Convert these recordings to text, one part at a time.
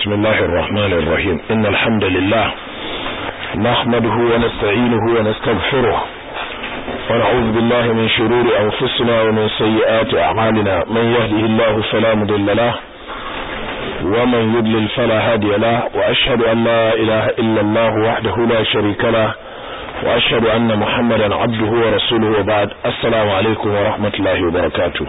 بسم الله الرحمن الرحيم إن الحمد لله نحمده ونستعينه ونستغفره ونعوذ بالله من شرور أنفسنا ومن سيئات أعمالنا من يهده الله فلا مضل له ومن يضلل فلا هادي له وأشهد أن لا إله إلا الله وحده لا شريك له وأشهد أن محمدا عبده ورسوله وبعد السلام عليكم ورحمة الله وبركاته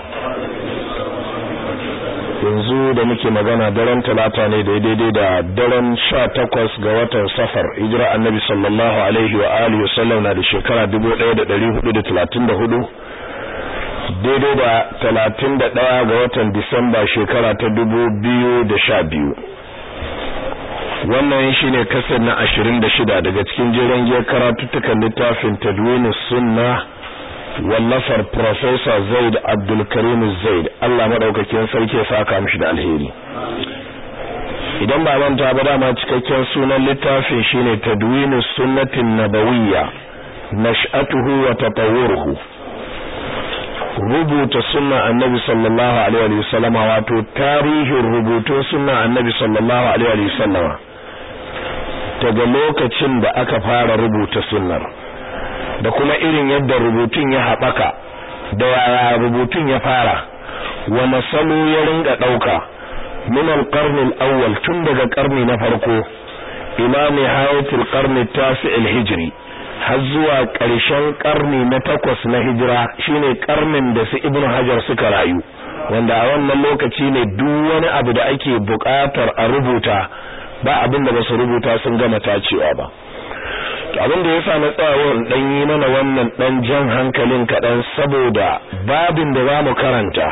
yanzu da muke magana daren talata ne daidai da daren sha takwas ga watan safar hijira annabi sallallahu alaihi wa alihi wasallam na da shekara dubu ɗaya da ɗari hudu da talatin da hudu daidai da talatin da ɗaya ga watan disamba shekara ta dubu biyu da sha biyu wannan shine kasar na ashirin da shida daga cikin jiran giyar karatuttukan littafin tadwini sunna wallafar Professor Zaid Abdulkarim Zaid Allah madaukakin sarki ya saka mishi da alheri idan ba manta ba dama cikakken sunan littafin shine Tadwinu Sunnatin Nabawiyya nash'atuhu wa tatawwuruhu rubuta sunna annabi sallallahu alaihi wa sallama wato tarihin rubutun sunna annabi sallallahu alaihi wa sallama daga lokacin da aka fara rubuta sunnar da kuma irin yadda rubutun ya haɓaka da yaya rubutun ya fara wani salo ya ringa ɗauka min alƙarnin awwal tun daga ƙarni na farko ila nihayatul ƙarni tasi'il hijri har zuwa ƙarshen ƙarni na takwas na hijira shine ƙarnin da su ibnu hajar suka rayu wanda a wannan lokaci ne duk wani abu da ake buƙatar a rubuta ba abin da ba su rubuta sun gama tacewa ba abin da yasa na tsaya dan yi mana wannan dan jan hankalin kaɗan saboda babin da zamu karanta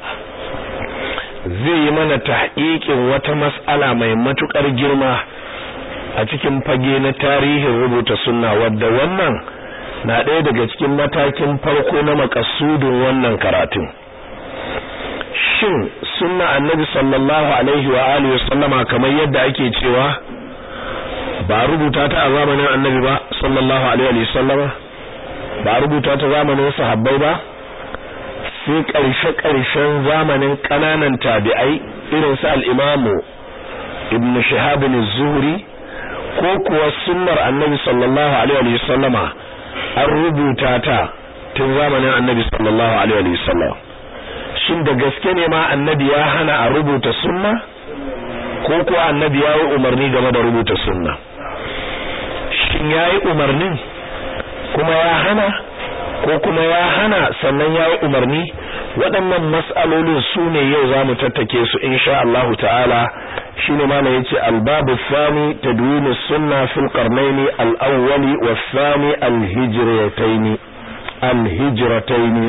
zai yi mana tahqiqin wata mas'ala mai matukar girma a cikin fage na tarihin rubuta sunna wadda wannan na ɗaya daga cikin matakin farko na makasudin wannan karatun shin sunna annabi sallallahu alaihi wa alihi wasallama kamar yadda ake cewa ba rubuta ta a zamanin annabi ba sallallahu alaihi wa sallama ba rubuta ta zamanin sahabbai ba sai karshe karshen zamanin kananan tabi'ai irin su al-imamu ibn shihab az-zuhri ko kuwa sunnar annabi sallallahu alaihi wa sallama an rubuta ta tun zamanin annabi sallallahu alaihi wa sallama shin da gaske ne ma annabi ya hana a rubuta sunna ko kuwa annabi ya yi umarni game da rubuta sunna shin ya yi umarnin kuma ya hana ko kuma ya hana sannan ya yi umarni waɗannan mas'alolin su ne yau za mu tattake su insha Allah ta'ala shi ne mana ya ce albabu sani ta duni sunna fil qarnaini al-awwali wa sani al-hijrataini al-hijrataini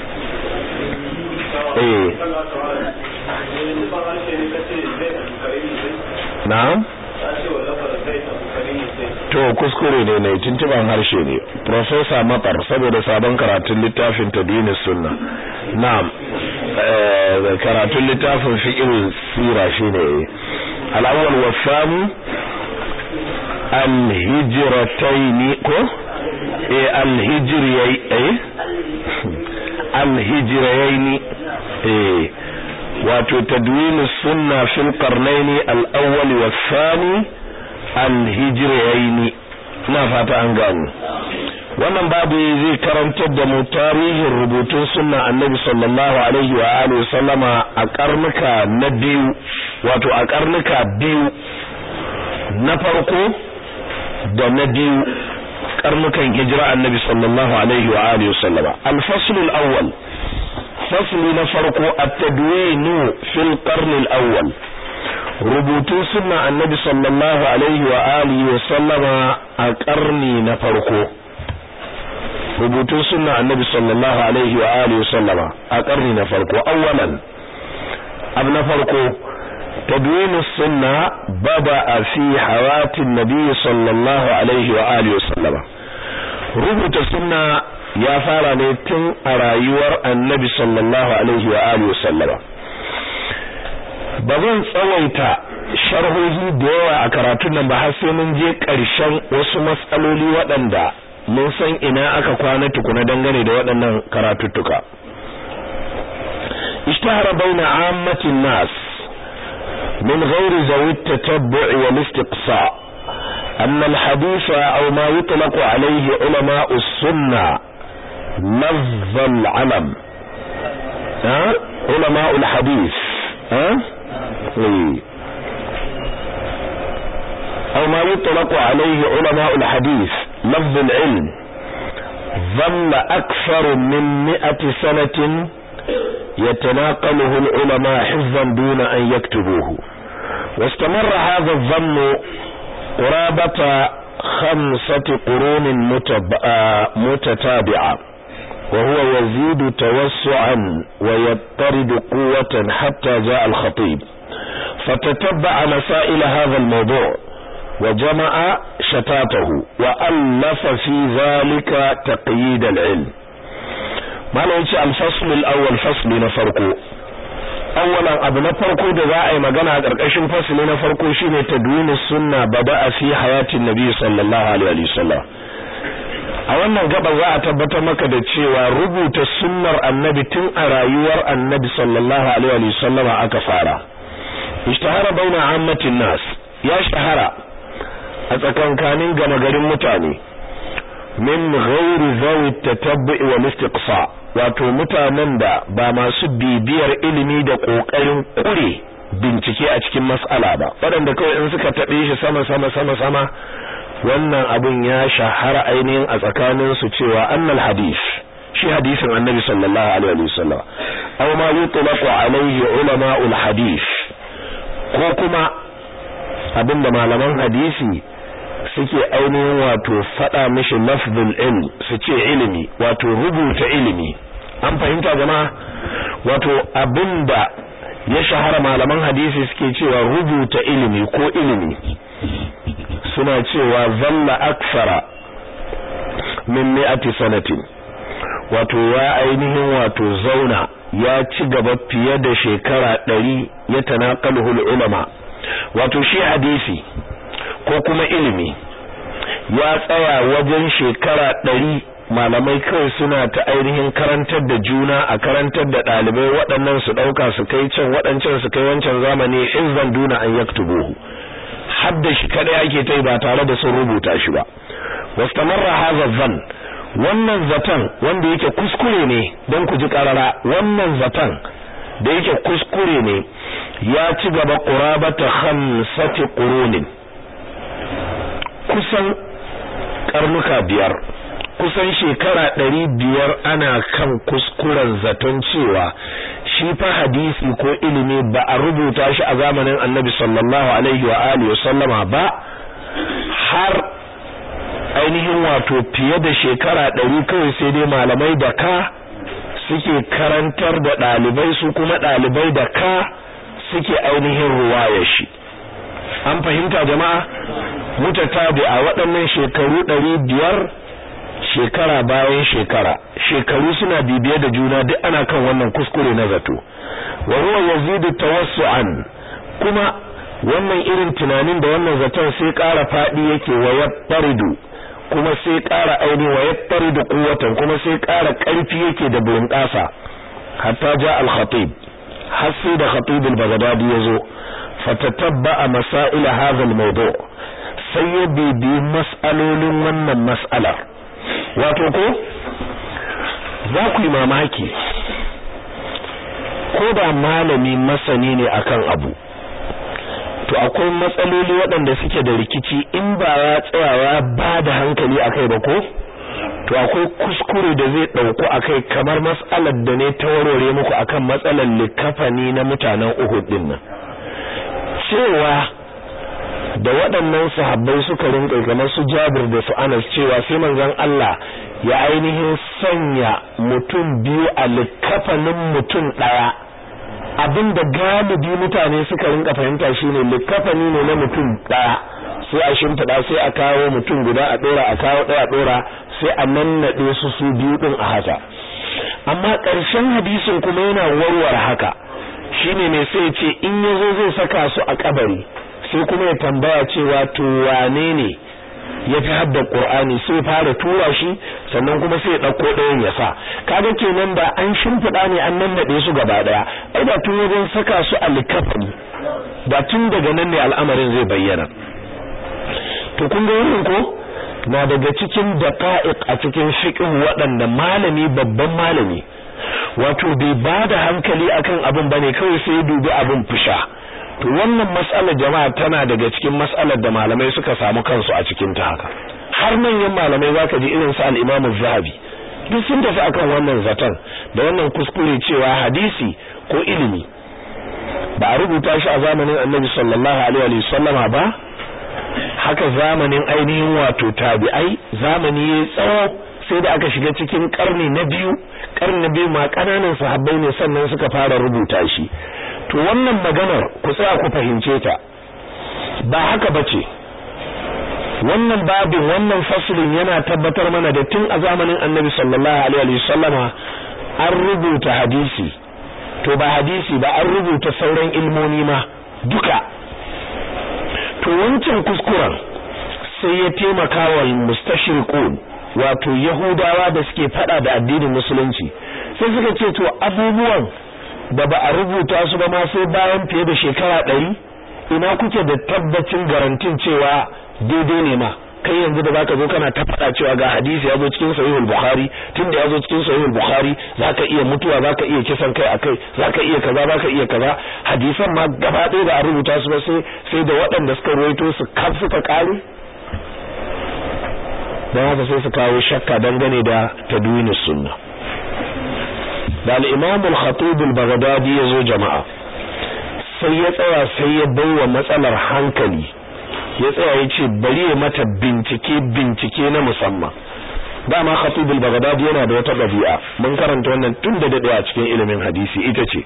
eh na'am to kuskure ne ne tuntuban harshe ne professor matar saboda sabon karatun littafin tadini sunna na'am karatun littafin fiqh sira shine al-awwal wa thani al-hijratayn ko eh al-hijriyai eh al-hijrayayn eh wato tadwin sunna fil qarnayn al-awwal wa thani alhijiraini ina fata an gano wannan babu zai karantar da mu tarihin rubutun sunna annabi sallallahu alaihi wa alihi sallama a karnuka na biyu wato a karnuka biyu na farko da na biyu karnukan hijira annabi sallallahu alaihi wa alihi sallama al-fasl al-awwal fasli na farko at-tadwinu fil qarn al-awwal rubutun sunna annabi sallallahu alaihi wa alihi wa sallama a karni na farko rubutun sunna annabi sallallahu alaihi wa alihi wa sallama a karni na farko awwalan abu na farko تدوين السنة بدأ في حياة النبي صلى الله عليه وآله وسلم ربط السنة يا فارا تن أرايور النبي صلى الله عليه وآله وسلم ba zan tsawaita sharhohi da yawa a karatun nan ba har sai mun je ƙarshen wasu matsaloli waɗanda mun san ina aka kwana tukuna dangane da waɗannan karatuttuka ishtahara baina ammatin nas من غير ذوي التتبع والاستقصاء أن الحديث أو ما يطلق عليه علماء السنة لفظ العلم ها علماء الحديث ها إيه. أو ما يطلق عليه علماء الحديث لفظ العلم ظل أكثر من مئة سنة يتناقله العلماء حفظا دون أن يكتبوه واستمر هذا الظن قرابة خمسة قرون متتابعة وهو يزيد توسعا ويضطرد قوة حتى جاء الخطيب فتتبع مسائل هذا الموضوع وجمع شتاته وألف في ذلك تقييد العلم ما نوتي الفصل الأول فصل نفرقه أولا أبو نفرقه دعاء مغانا قرقشن فصل نفرقه شين تدوين السنة بدأ في حياة النبي صلى الله عليه وسلم a wannan gaba za a tabbatar maka da cewa rubuta sunnar annabi tun a rayuwar annabi sallallahu alaihi wa sallama aka fara ishtahara baina ammatin nas ya shahara a tsakankanin gama garin mutane min ghairi zawi tatabbu'i wal istiqsa wato mutanen da ba masu bibiyar ilimi da kokarin kure bincike a cikin mas'ala ba waɗanda kawai in suka taɓe shi sama sama sama sama wannan abun ya shahara ainihin a tsakanin su cewa annal hadith shi hadisin annabi sallallahu alaihi wasallam aw ma yutlaqu alaihi ulama'ul hadith ko kuma abinda malaman hadisi suke ainihin wato fada mishi lafzul ilm su ce ilimi wato rubuta ilimi an fahimta jama'a wato abinda ya shahara malaman hadisi suke cewa rubuta ilimi ko ilimi suna cewa zalla aksara min mi'ati sanatin wato ya ainihin wato zauna ya ci gaba fiye da shekara ɗari ya tanaqaluhu ulama wato shi hadisi ko kuma ilimi ya tsaya wajen shekara ɗari malamai kawai suna ta ainihin karantar da juna a karantar da ɗalibai waɗannan su ɗauka su kai can waɗancan su kai wancan zamani izzan duna an yaktubuhu hadda shi kada yake tai ba tare da sun rubuta shi ba wastamarra hadha zan wannan zaton wanda yake kuskure ne don ku ji karara wannan zaton da yake kuskure ne ya ci gaba qurabata khamsati qurunin kusan karnuka biyar kusan shekara ɗari biyar ana kan kuskuren zaton cewa shi fa hadisi ko ilimi ba a rubuta shi a zamanin annabi sallallahu alaihi wa alihi sallama ba har ainihin wato fiye da shekara ɗari kawai sai dai malamai da ka suke karantar da ɗalibai su kuma ɗalibai da ka suke ainihin ruwaya shi an fahimta jama'a mutatabi a waɗannan shekaru ɗari biyar shekara bayan shekara shekaru suna bibiye da juna duk ana kan wannan kuskure na zato wa huwa yazidu tawassu'an kuma wannan irin tunanin da wannan zaton sai ƙara fadi yake wa yattaridu kuma sai ƙara aini wa yattaridu quwwatan kuma sai ƙara ƙarfi yake da bunƙasa hatta ja al-khatib har sai da khatib al-baghdadi yazo fatatabba masail hadha al-mawdu' sai ya bibi mas'alolin wannan mas'alar wato ko za ku yi mamaki ko da malami masani ne akan abu to akwai matsaloli waɗanda suke da rikici in ba ya tsayawa ba da hankali akai ba ko to akwai kuskure da zai ɗauku akai kamar matsalar da ne ta warware muku akan matsalar likafani na mutanen Uhud din nan cewa da waɗannan sahabbai suka rinƙa kamar su Jabir da su Anas cewa sai manzon Allah ya ainihin sanya mutum biyu a likafanin mutum ɗaya abinda galibi mutane suka rinka fahimta shine likafani ne na mutum ɗaya sai a shimfiɗa sai a kawo mutum guda a ɗora a kawo ɗaya a ɗora sai a nannaɗe su su biyu ɗin a haka amma ƙarshen hadisin kuma yana warware haka shine ne sai ce in yazo zai saka su a kabari sai kuma ya tambaya cewa to wane ne ya fi hadda Qur'ani sai fara tura shi sannan kuma sai ya dauko ɗayan ya sa kaga kenan da an shimfiɗa ne an nan nade su gaba daya ai da tun wajen saka su a likafani da tun daga nan ne al'amarin zai bayyana to kun ga wannan ko na daga cikin daqa'iq a cikin fiqh waɗanda malami babban malami wato bai bada hankali akan abin bane kawai sai dubi abin fusha to wannan mas'alar jama'a tana daga cikin mas'alar da malamai suka samu kansu a cikin ta haka har manyan malamai zaka ji irin su al-Imam zahabi duk sun tafi akan wannan zaton da wannan kuskure cewa hadisi ko ilimi ba a rubuta shi a zamanin Annabi sallallahu alaihi wa sallama ba haka zamanin ainihin wato tabi'ai zamani ya tsawo sai da aka shiga cikin karni na biyu karni na biyu ma kananan sahabbai ne sannan suka fara rubuta shi to wannan maganar ku tsaya ku fahimce ta ba haka bace wannan babin wannan faslin yana tabbatar mana da tun a zamanin Annabi sallallahu alaihi wa sallama an rubuta hadisi to ba hadisi ba an rubuta sauran ilmomi ma duka to wancan kuskuren sai ya taimaka wa mustashriqun wato yahudawa da suke fada da addinin musulunci sai suka ce to abubuwan da ba a rubuta su ba ma sai bayan fiye da shekara ɗari ina kuke da tabbacin garantin cewa daidai ne ma kai yanzu da zaka zo kana ta fada cewa ga hadisi ya zo cikin sahihul bukhari tunda ya zo cikin sahihul bukhari zaka iya mutuwa zaka iya kisan kai akai zaka iya kaza zaka iya kaza hadisan ma gaba ɗaya da a rubuta su ba sai sai da waɗanda suka ruwaito su kaf suka kare dan haka sai su kawo shakka dangane da tadwin sunna da al-imam al-khatib al-baghdadi yazo jama'a sai ya tsaya sai ya baiwa matsalar hankali ya tsaya ya ce bari ya mata bincike bincike na musamman dama khatib al-baghdadi yana da wata dabi'a mun karanta wannan tun da dade a cikin ilimin hadisi ita ce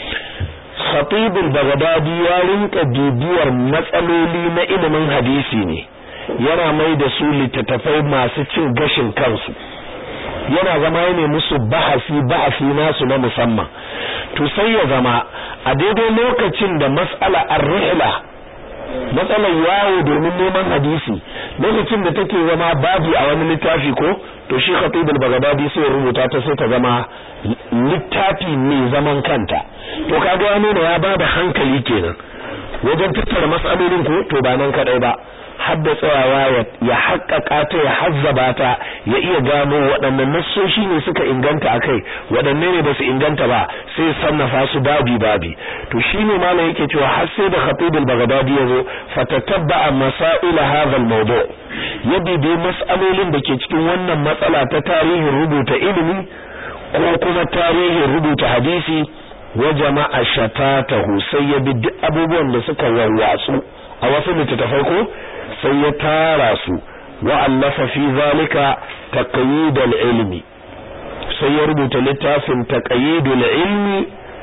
khatib al-baghdadi ya rinka bibiyar matsaloli na ilimin hadisi ne yana mai da su littattafai masu cin gashin kansu yana zama ne musu bahasi bahasi nasu na musamman to sai ya zama a daidai lokacin da mas'ala ar-rihla matsalar yawo domin neman hadisi lokacin da take zama babi a wani littafi ko to shi khatib al-baghdadi sai rubuta ta sai ta zama littafi mai zaman kanta to kaga ya nuna ya bada hankali kenan wajen tattara matsalolin ko to ba nan kadai ba hadda tsayawa ya haƙƙaƙa ta ya hazzaba ta ya iya gano waɗannan nassoshi ne suka inganta akai waɗanne ne ba su inganta ba sai sannafa su babi babi to shine malam yake cewa har sai da Khatib al-Baghdadi yazo fatatabba masail hadha al-mawdu' ya bibi mas'alolin da ke cikin wannan matsala ta tarihin rubuta ilimi ko kuma tarihin rubuta hadisi wa jama'a shatatahu sai ya bi duk abubuwan da suka warwatsu a wasu littattafai ko sai ya tara su wa allafa fi zalika taqyidul ilmi sai ya rubuta littafin taqyidul ilmi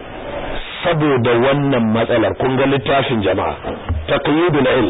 saboda wannan matsalar kun ga littafin jama'a taqyidul ilmi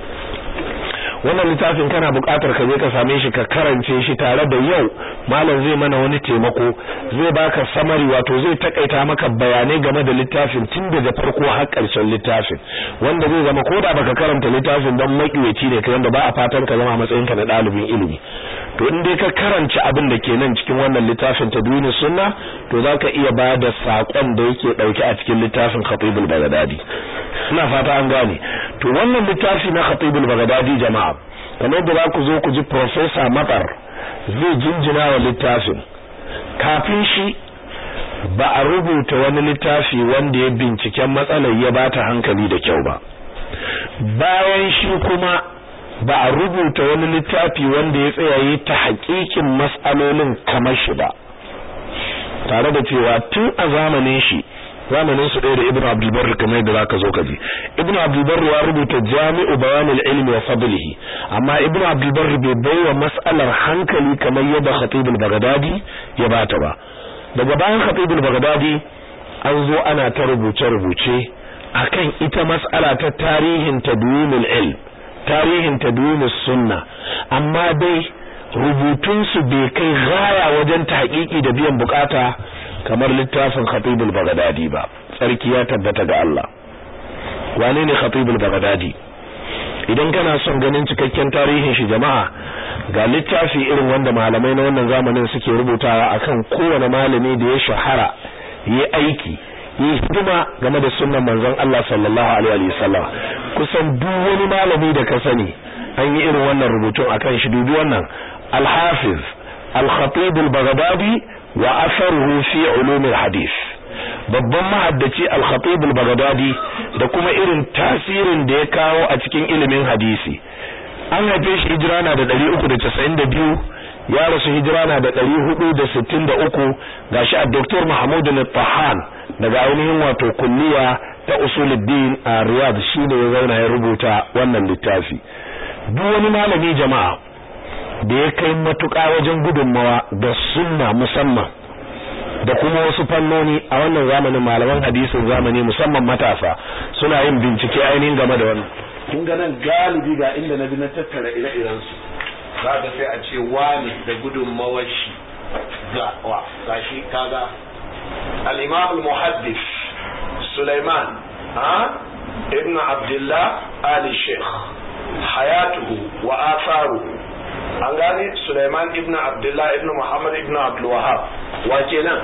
wannan littafin kana buƙatar ka je ka same shi ka karance shi tare da yau malam zai mana wani taimako zai baka samari wato zai takaita maka bayanai game da littafin tun daga farko har ƙarshen littafin wanda zai zama koda baka karanta littafin don makiyaci ne kai wanda ba a fatan ka zama a matsayin ka na ɗalibin ilimi to in dai ka karanci abin da ke nan cikin wannan littafin ta duni sunna to zaka iya ba da sakon da yake dauke a cikin littafin Khatibul Baghdadi ina fata an gane to wannan littafi na Khatibul Baghdadi jama'a kamar da za ku zo ku ji Professor Matar zai jinjina wa littafin kafin shi ba a rubuta wani littafi wanda ya binciken matsalar ya bata hankali da kyau ba bayan shi kuma ba a rubuta wani littafi wanda ya tsayaye ta haƙiƙin matsalolin kamar shi ba tare da cewa tun a zamanin shi zamanin su ɗaya da Ibn Abdul Barr kamar da zaka zo ka ji Ibn Abdul Barr ya rubuta Jami'u Bayan al-Ilmi wa Fadlihi amma Ibn Abdul Barr bai baiwa mas'alar hankali kamar yadda Khatib al-Baghdadi ya bata ba daga bayan Khatib al-Baghdadi an zo ana ta rubuce rubuce akan ita mas'ala ta tarihin tadwinul ilm tarihin tadwinus sunna amma dai rubutun su bai kai gaya wajen tahqiqi da biyan bukata kamar littafin Khatibul Baghdadi ba sarki ya tabbata ga Allah wane ne Khatibul Baghdadi idan kana son ganin cikakken tarihin shi jama'a ga littafi irin wanda malamai na wannan zamanin suke rubutawa akan kowane malami da ya shahara yi aiki yi hidima game da sunnan manzon Allah sallallahu alaihi wasallam kusan duk wani malami da ka sani an yi irin wannan rubutun akan shi dubi wannan al-hafiz al-khatib al-baghdadi wa atharuhu fi ulum al-hadith babban mahaddaci al-khatib al-baghdadi da kuma irin tasirin da ya kawo a cikin ilimin hadisi an haife shi hijira na da 392 ya rasu hijira na da 463 gashi a Dr. Mahmud al-Tahan daga ainihin wato kulliya ta usuluddin a Riyadh shine ya zauna ya rubuta wannan littafi duk wani malami jama'a da ya kai matuƙa wajen gudunmawa da sunna musamman da kuma wasu fannoni a wannan zamanin malaman hadisin zamani musamman matasa suna yin bincike ainihin game da wannan kun ga nan galibi ga inda na bi na tattara ire-iren su za ka sai a ce wani da gudunmawar shi ga wa gashi kaga al-imam al-muhaddis Sulaiman ha ibn Abdullah Ali Sheikh hayatuhu wa atharuhu an gane Sulaiman ibn Abdullah ibn Muhammad ibn Abdul Wahhab wa kenan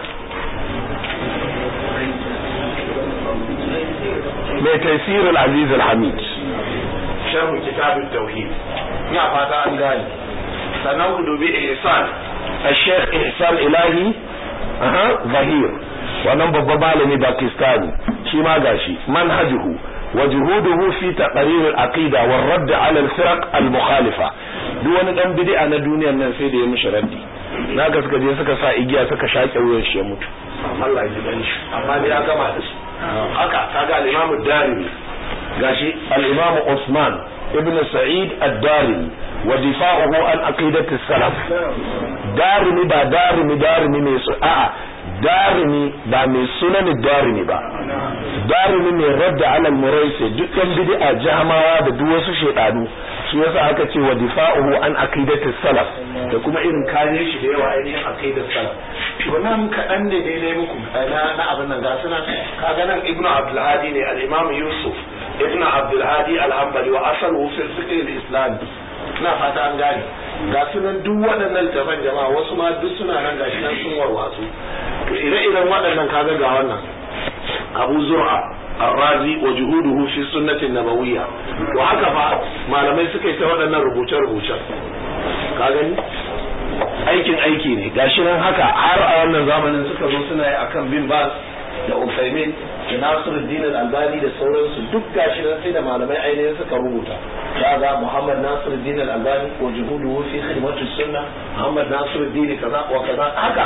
mai tafsir al-aziz al-hamid sharh kitab at-tauhid ina fata an gane sannan ku dubi ihsan al-sheikh ihsan ilahi aha zahir wannan babban malami pakistani shi ma gashi manhajuhu wa juhuduhu fi taqrir al-aqida wa radd ala al-firaq al-mukhalifa duk wani dan bid'a na duniyar nan sai da ya mishi raddi na gaska je suka sa igiya suka shaƙe wuyan shi ya mutu Allah ya ji shi amma dai ya gama da su haka kaga al-Imam ad-Darimi gashi al-Imam Usman ibn Sa'id ad-Darimi wa difa'uhu an aqidati salaf darimi ba darimi darimi mai su a'a darimi ba mai sunan darimi ba darimi mai radda alal muraisi dukkan bid'a jahamawa da duk wasu shedanu shi yasa aka ce wa difa'uhu an aqidati salaf da kuma irin kare shi da yawa ainihin aqidar salaf to nan kaɗan ne daidai muku na na abin nan ga sunan kaga nan ibnu abdul hadi ne al-imam yusuf ibnu abdul hadi al-hanbali wa asalu fil fiqh al-islami ina fata an gane ga sunan duk waɗannan littafan jama'a wasu ma duk suna nan gashi nan sun warwatsu to ire-iren waɗannan kaga ga wannan abu zur'a الرازي وجهوده في السنة النبوية وهكذا ما لم يسكي سوى أن ربوشا ربوشا كاغني aikin aiki ne gashi nan haka har a wannan zamanin suka zo suna yi akan bin bas da Usaimin da Nasiruddin Al-Albani da sauransu duk gashi nan sai da malamai ainihin suka rubuta kaga Muhammad Nasiruddin Al-Albani wa juhuduhu fi khidmati sunna Muhammad Nasiruddin kaza wa kaza haka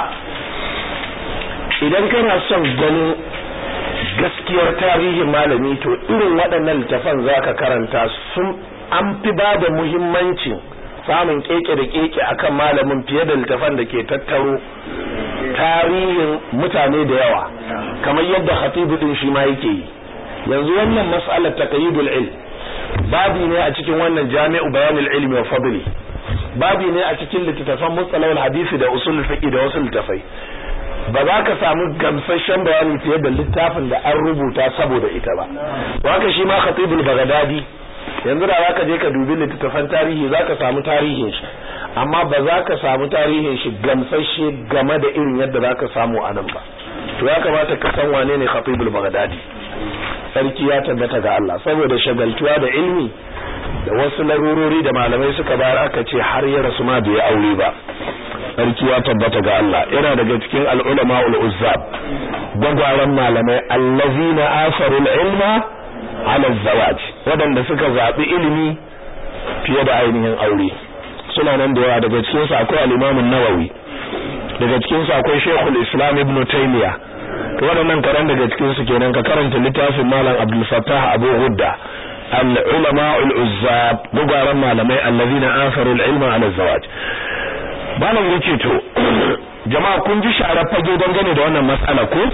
idan kana son ganin gaskiyar tarihin malami to irin waɗannan littafan zaka karanta sun an fi ba da muhimmancin samun keke da keke akan malamin fiye da littafan da ke tattaro tarihin mutane da yawa kamar yadda khatibu din shi ma yake yi yanzu wannan mas'alar taqyidul ilm babi ne a cikin wannan jami'u bayanul ilmi wa fadli babi ne a cikin littattafan mustalahul hadisi da usul fiqh da wasu littafai ba za ka samu gamsasshen bayani fiye da littafin da an rubuta saboda ita ba haka shi ma khatibul bagdadi yanzu da zaka je ka dubi littattafan tarihi zaka samu tarihin shi amma ba za ka samu tarihin shi gamsasshe game da irin yadda zaka samu a nan ba to ya kamata ka san wane ne khatibul bagdadi sarki ya tabbata ga Allah saboda shagaltuwa da ilmi da wasu larurori da malamai suka bayar aka ce har ya rasu ma bai aure ba sarki ya tabbata ga Allah yana daga cikin al'ulama ul'uzzab gwagwaran malamai allazina asarul ilma ala zawaj waɗanda suka zaɓi ilimi fiye da ainihin aure suna nan da yawa daga cikin su akwai al-Imam nawawi daga cikin su akwai Sheikhul Islam Ibn Taymiyyah to waɗannan karan daga cikin su kenan ka karanta littafin Malam Abdul Fattah Abu Ghudda al-ulama al-uzzab gwagwaran malamai allazina asarul ilma ala zawaj malam yace to jama'a kun ji sharar fage dangane da wannan matsala ko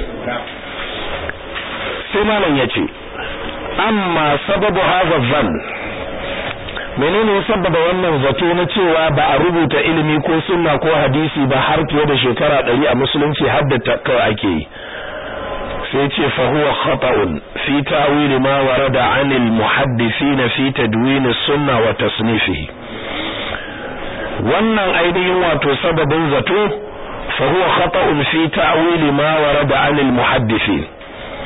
sai malam yace amma sababu hadha dhann menene ya sababa wannan zato na cewa ba a rubuta ilimi ko sunna ko hadisi ba har fiye da shekara ɗari a musulunci haddata kawai ake yi sai ce fa huwa khata'un fi ta'wil ma warada 'anil muhaddisin fi tadwin as-sunna wa tasnifihi wannan ainihin wato sababin zato fa huwa khata'un fi ta'wil ma warada 'anil muhaddisin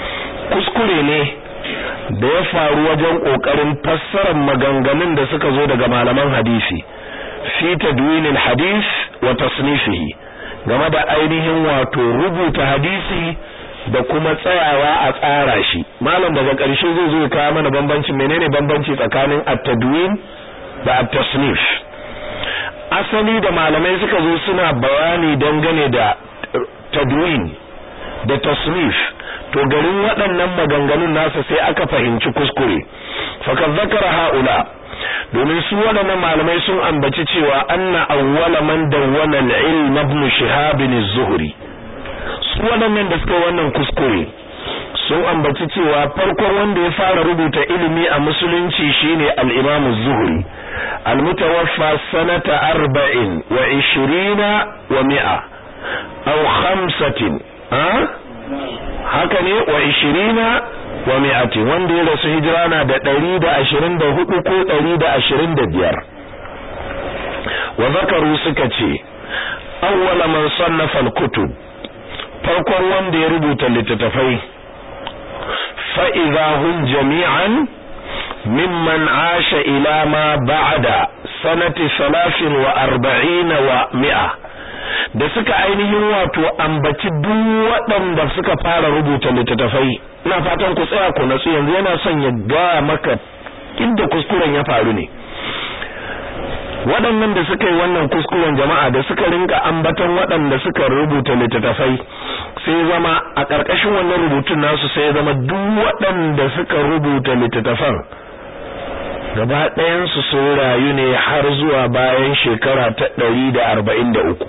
kuskure ne da ya faru wajen kokarin fassarar maganganun da suka zo daga malaman hadisi fi tadwinil hadis wa tasnifihi game da ainihin wato rubuta hadisi da kuma tsayawa a tsara shi malam daga ƙarshe zai zo kawo mana bambanci menene bambanci tsakanin at-tadwin da at-tasnif asali da malamai suka zo suna bayani dangane da tadwin da tasnif to garin waɗannan maganganun nasa sai aka fahimci kuskure fakat zakara haula domin su waɗannan malamai sun ambaci cewa anna awwala man dawwana al-ilm ibn shihab az-zuhri su waɗannan da suka wannan kuskure sun ambaci cewa farkon wanda ya fara rubuta ilimi a musulunci shine al-imam az-zuhri al-mutawaffa sanata arba'in wa ishirina wa mi'a aw khamsatin haka ne wa ishirina wa mi'ati wanda ya rasu hijira na da ɗari da ashirin da hudu ko ɗari da ashirin da biyar wa zakaru suka ce awwala man sannafa al-kutub farkon wanda ya rubuta littattafai fa idza hum jami'an mimman asha ila ma ba'da sanati 43 wa mi'a da suka ainihin wato ambaci duk waɗanda suka fara rubuta littattafai ina fatan ku tsaya ku natsu yanzu yana son ya gaya maka inda kuskuren ya faru ne waɗannan da suka yi wannan kuskuren jama'a da suka rinka ambaton waɗanda suka rubuta littattafai sai zama a ƙarƙashin wannan rubutun nasu sai zama duk waɗanda suka rubuta littattafan gaba ɗayansu sun rayu ne har zuwa bayan shekara ta ɗari da arba'in da uku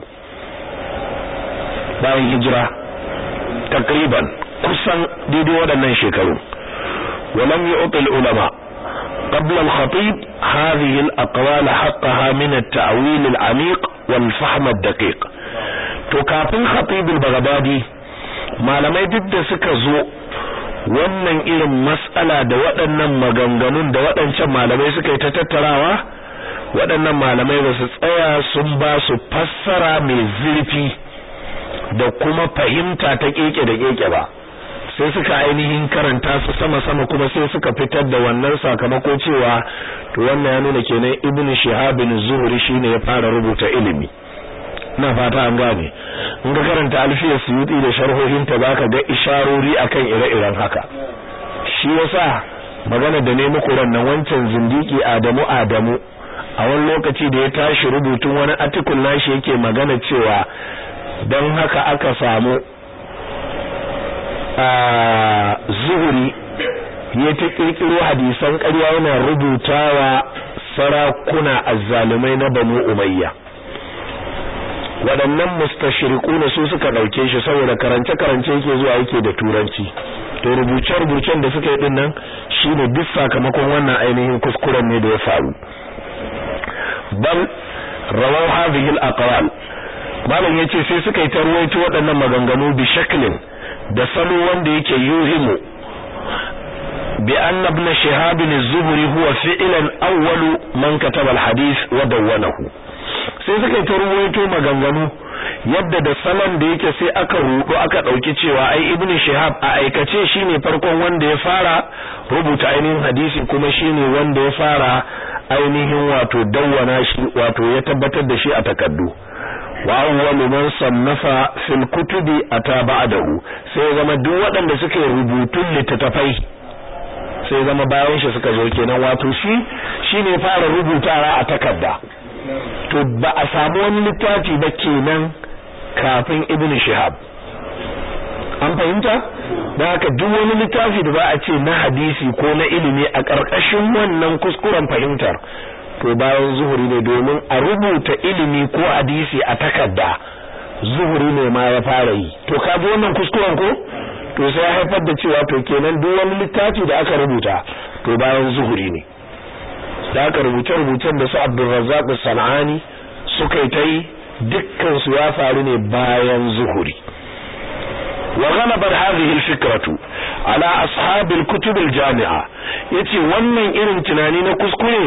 bayan hijira takriban kusan daidai waɗannan shekaru walam yu'ti ulama قبل الخطيب هذه الأقوال حقها من التأويل العميق والفهم الدقيق to kafin khatib al-baghdadi malamai duk da suka zo wannan irin mas'ala da waɗannan maganganun da waɗancan malamai suka yi ta tattarawa waɗannan malamai ba su tsaya sun ba su fassara mai zurfi da kuma fahimta ta keke da keke ba sai suka ainihin karanta su sama-sama kuma sai suka fitar da wannan sakamako cewa to wannan ya nuna kenan ibnu shihab bin zuhri shine ya fara rubuta ilimi na fata an gane in ka karanta alfiyar suyuti da sharhohin ta zaka ga isharori akan ire-iren haka shi yasa magana da ne muku ran nan wancan zindiki Adamu Adamu a wani lokaci da ya tashi rubutun wani article nashi yake magana cewa don haka aka samu zuhuri ya ta kirkiro hadisan ƙarya yana rubutawa sarakuna azzalumai na banu umayya waɗannan mustashriquna su suka ɗauke shi saboda karance karance yake zuwa yake da turanci to rubuce rubucen da suka yi din nan shine duk sakamakon wannan ainihin kuskuren ne da ya faru bal rawaw hadhihi al-aqwal malam yace sai suka yi tarwaito waɗannan maganganu bi shaklin da salo wanda yake yuhimu bi anna ibn shihab az-zuhri huwa fi'lan awwalu man kataba al-hadith wa dawwanahu sai suka yi tarwaito maganganu yadda da salon da yake sai aka rudu aka dauki cewa ai ibn shihab a aikace shine farkon wanda ya fara rubuta ainihin hadisi kuma shine wanda ya fara ainihin wato dawwana shi wato ya tabbatar da shi a takaddu wa awwalu man sannafa fil kutubi ata ba'dahu sai zama duk waɗanda suke rubutun littattafai sai zama bayan shi suka zo kenan wato shi shine fara rubutawa a takarda to ba a samu wani littafi ba kenan kafin ibn shihab an fahimta da haka duk wani littafi da ba a ce na hadisi ko na ilimi a ƙarƙashin wannan kuskuren fahimtar to bayan zuhuri ne domin a rubuta ilimi ko hadisi a takarda zuhuri ne ma ya fara yi to ka ji wannan kuskuren ko to sai haifar da cewa to kenan duk wani littafi da aka rubuta to bayan zuhuri ne da aka rubuce-rubucen da su Abdulrazzaq Sanani suka yi ta yi dukkan su ya faru ne bayan zuhuri wa ghalabat hadhihi al-fikratu ala ashab al-kutub al-jami'a yace wannan irin tunani na kuskure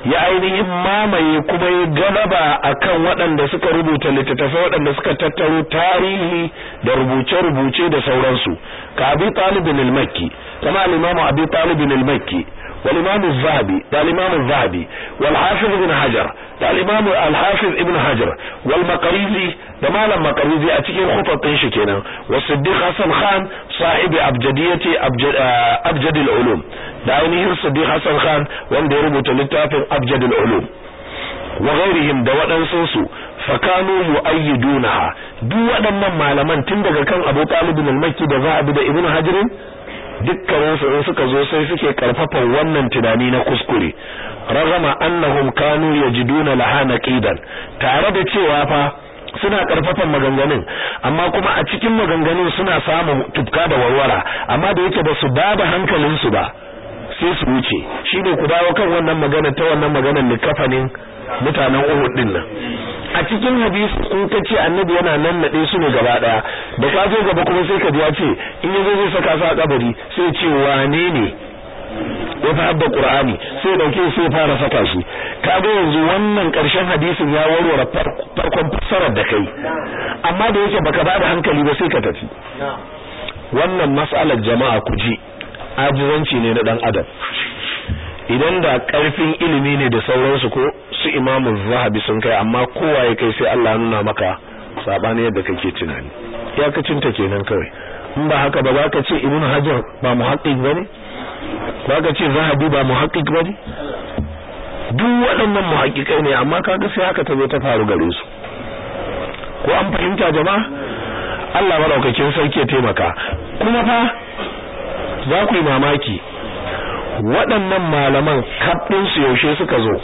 ya ainihin mamaye kuma ya galaba akan waɗanda suka rubuta littattafai waɗanda suka tattaro tarihi da rubuce-rubuce da sauransu ka abi talibin al-makki kama al-imam abi talibin al-makki wal imam az-zahabi da al-imam az-zahabi wal hafiz ibn hajar da al-imam al-hafiz ibn hajar wal maqrizi da malam maqrizi a cikin khutatin shi kenan wa siddiq hasan khan sahibi abjadiyati abjad al-ulum da ainihin siddiq hasan khan wanda ya rubuta littafin abjad al-ulum wa ghairihim da waɗansu su fakanu yu'ayyidunaha duk waɗannan malaman tun daga kan Abu Talib al-Makki da Zahabi da Ibn Hajar dukkanin su in suka zo sai suke karfafan wannan tunani na kuskure ragama annahum kanu yajiduna laha naqidan tare da cewa fa suna karfafan maganganun amma kuma a cikin maganganun suna samun tufka da warwara amma da yake ba su bada hankalin su ba sai su wuce shine ku dawo kan wannan magana ta wannan maganar likafanin mutanen Uhud din nan a cikin hadisi in ka ce annabi yana nan nade su ne gaba daya da ka zo gaba kuma sai ka ji ya ce in yazo zai saka su a kabari sai ce wane ne ya fi habba qur'ani sai dauke sai fara saka shi kaga yanzu wannan karshen hadisin ya warware farkon fassarar da kai amma da yake baka bada hankali ba sai ka tafi wannan mas'alar jama'a ku ji ajizanci ne na dan adam idan da karfin ilimi ne da sauransu ko su imamu zahabi sun kai amma kowa ya kai sai Allah nuna maka sabani yadda kake tunani iyakacin ta kenan kawai in ba haka ba za ka ce ibnu hajar ba muhaqqiq bane ba ka ce zahabi ba muhaqqiq bane duk waɗannan muhaqqiqai ne amma kaga sai haka ta zo ta faru gare su ko an fahimta jama'a Allah madaukakin sarki ya taimaka kuma fa za ku yi mamaki waɗannan malaman kaɗinsu yaushe suka zo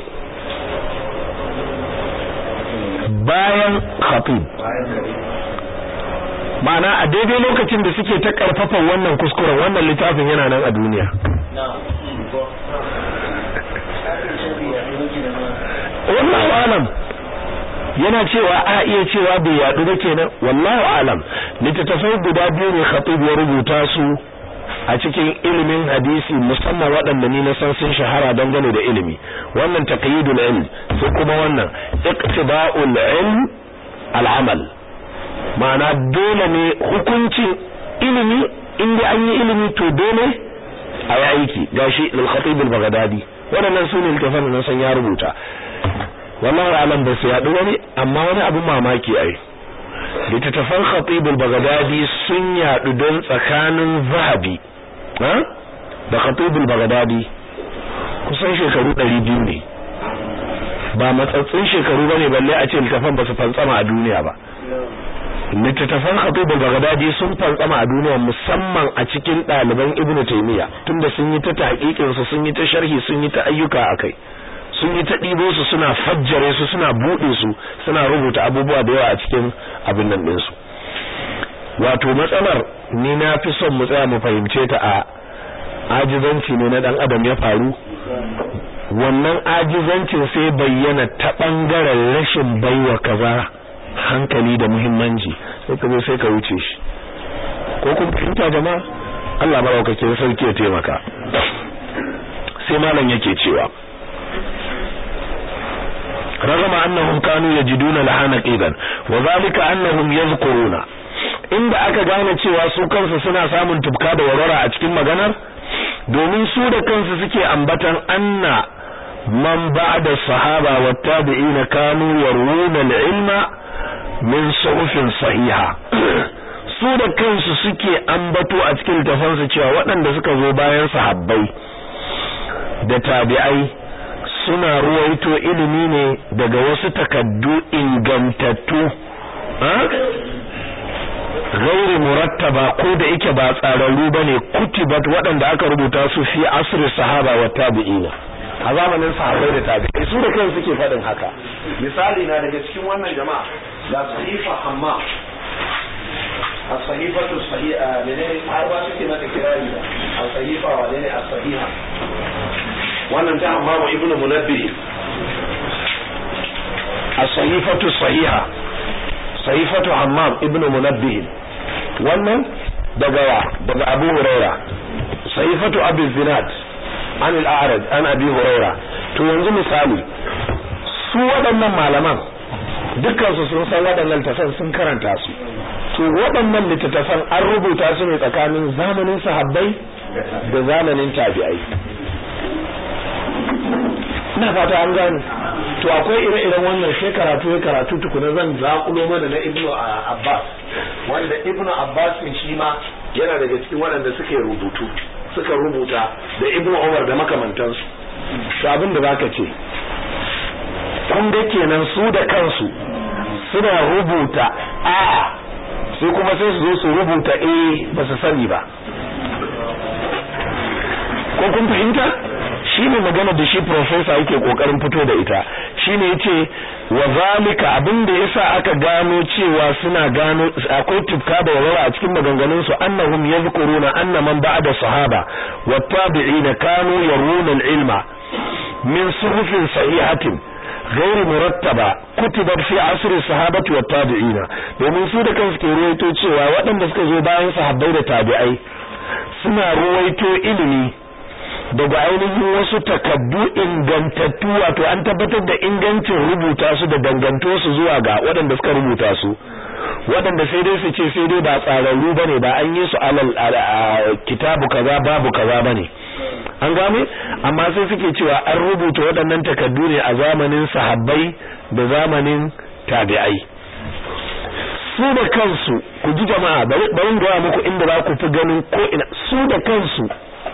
bayan khatib ma'ana a daidai lokacin da suke ta karfafa wannan kuskuren wannan littafin yana nan a duniya wallahu alam yana cewa a iya cewa bai yadu ba kenan wallahu alam littattafai guda biyu ne khatib ya rubuta su a cikin ilimin hadisi musamman waɗanda ni na san sun shahara dangane da ilimi wannan taqyidul ilm sai kuma wannan iqtiba'ul ilm al'amal ma'ana dole ne hukuncin ilimi inda an yi ilimi to dole a yi aiki gashi lil khatib al baghdadi waɗannan su ne littafan da san ya rubuta wallahi alam ba su yaɗu wani amma wani abu mamaki ai littattafan khatib al baghdadi sun yaɗu don tsakanin zahabi da khatibul bagdadi kusan shekaru 200 ne ba matsatsin shekaru bane balle a ce littafan ba su fantsama a duniya ba littattafan khatibul bagdadi sun fantsama a duniya musamman a cikin ɗaliban ibnu taymiya tunda sun yi ta tahqiqin su sun yi ta sharhi sun yi ta ayyuka akai sun yi ta ɗibo su suna fajjare su suna buɗe su suna rubuta abubuwa da yawa a cikin abin nan ɗinsu wato matsalar ni na fi son mu tsaya mu fahimce ta a ajizanci ne na dan adam ya faru wannan ajizancin sai bayyana ta bangaren rashin baiwa kaza hankali da muhimmanci sai ka zo sai ka wuce shi ko kun fahimta jama'a Allah maraukakin sarki ya taimaka sai malam yake cewa رغم أنهم كانوا يجدون لها نقيدا وذلك أنهم يذكرون inda aka gane cewa su kansu suna samun tubka da warwara a cikin maganar domin su da kansu suke ambatan anna man ba'da sahaba wa tabi'ina kanu yarwuna al-ilma min suhufin sahiha su da kansu suke ambato a cikin tafansu cewa waɗanda suka zo bayan sahabbai da tabi'ai suna ruwaito ilimi ne daga wasu takaddu ingantattu gairi murattaba ko da yake ba tsararru bane kutibat waɗanda aka rubuta su fi asri sahaba wa tabi'ina a zamanin sahabbai da tabi'ai su da kansu suke faɗin haka misali na daga cikin wannan jama'a da sahifa amma as-sahifatu sahiha menene har ba suke mata kirari da as-sahifa wa ne as-sahiha wannan ta amma wa ibnu munabbih as-sahifatu sahiha sahifatu hammam ibnu munabbih wannan daga wa daga abu huraira sahifatu abi zinad an al-a'raj an abi huraira to yanzu misali su waɗannan malaman dukkansu sun san waɗannan littattafan sun karanta su to waɗannan littattafan an rubuta su ne tsakanin zamanin sahabbai da zamanin tabi'ai ina fata an gane to akwai ire-iren wannan sai karatu ya karatu tukuna zan zaƙulo mana na ibnu abbas wanda ibnu abbas shi ma yana daga cikin waɗanda suke rubutu suka rubuta da ibnu umar da makamantansu to abin da zaka ce kun ga kenan su da kansu suna rubuta a sai kuma sai su zo su rubuta a ba su sani ba ko kun fahimta shine magana da shi professor yake kokarin fito da ita shine yace wa zalika abinda yasa aka gano cewa suna gano akwai tufka da warwara a cikin maganganun su annahum yadhkuruna anna man ba'da sahaba wa tabi'ina kanu yaruna al-ilma min suhufin sahihatin غير مرتبة كتبت في عصر الصحابة والتابعين domin su da kansu ke ruwaito cewa waɗanda suka zo bayan sahabbai da tabi'ai suna ruwaito ilimi daga ainihin wasu takaddu ingantattu wato an tabbatar da ingancin rubuta su da danganto su zuwa ga waɗanda suka rubuta su waɗanda sai dai su ce sai dai ba tsararru bane ba an yi su alal kitabu kaza babu kaza bane an gane amma sai suke cewa an rubuta waɗannan takaddu ne a zamanin sahabbai da zamanin tabi'ai su da kansu ku ji jama'a bari ga muku inda za ku fi ganin ko ina su da kansu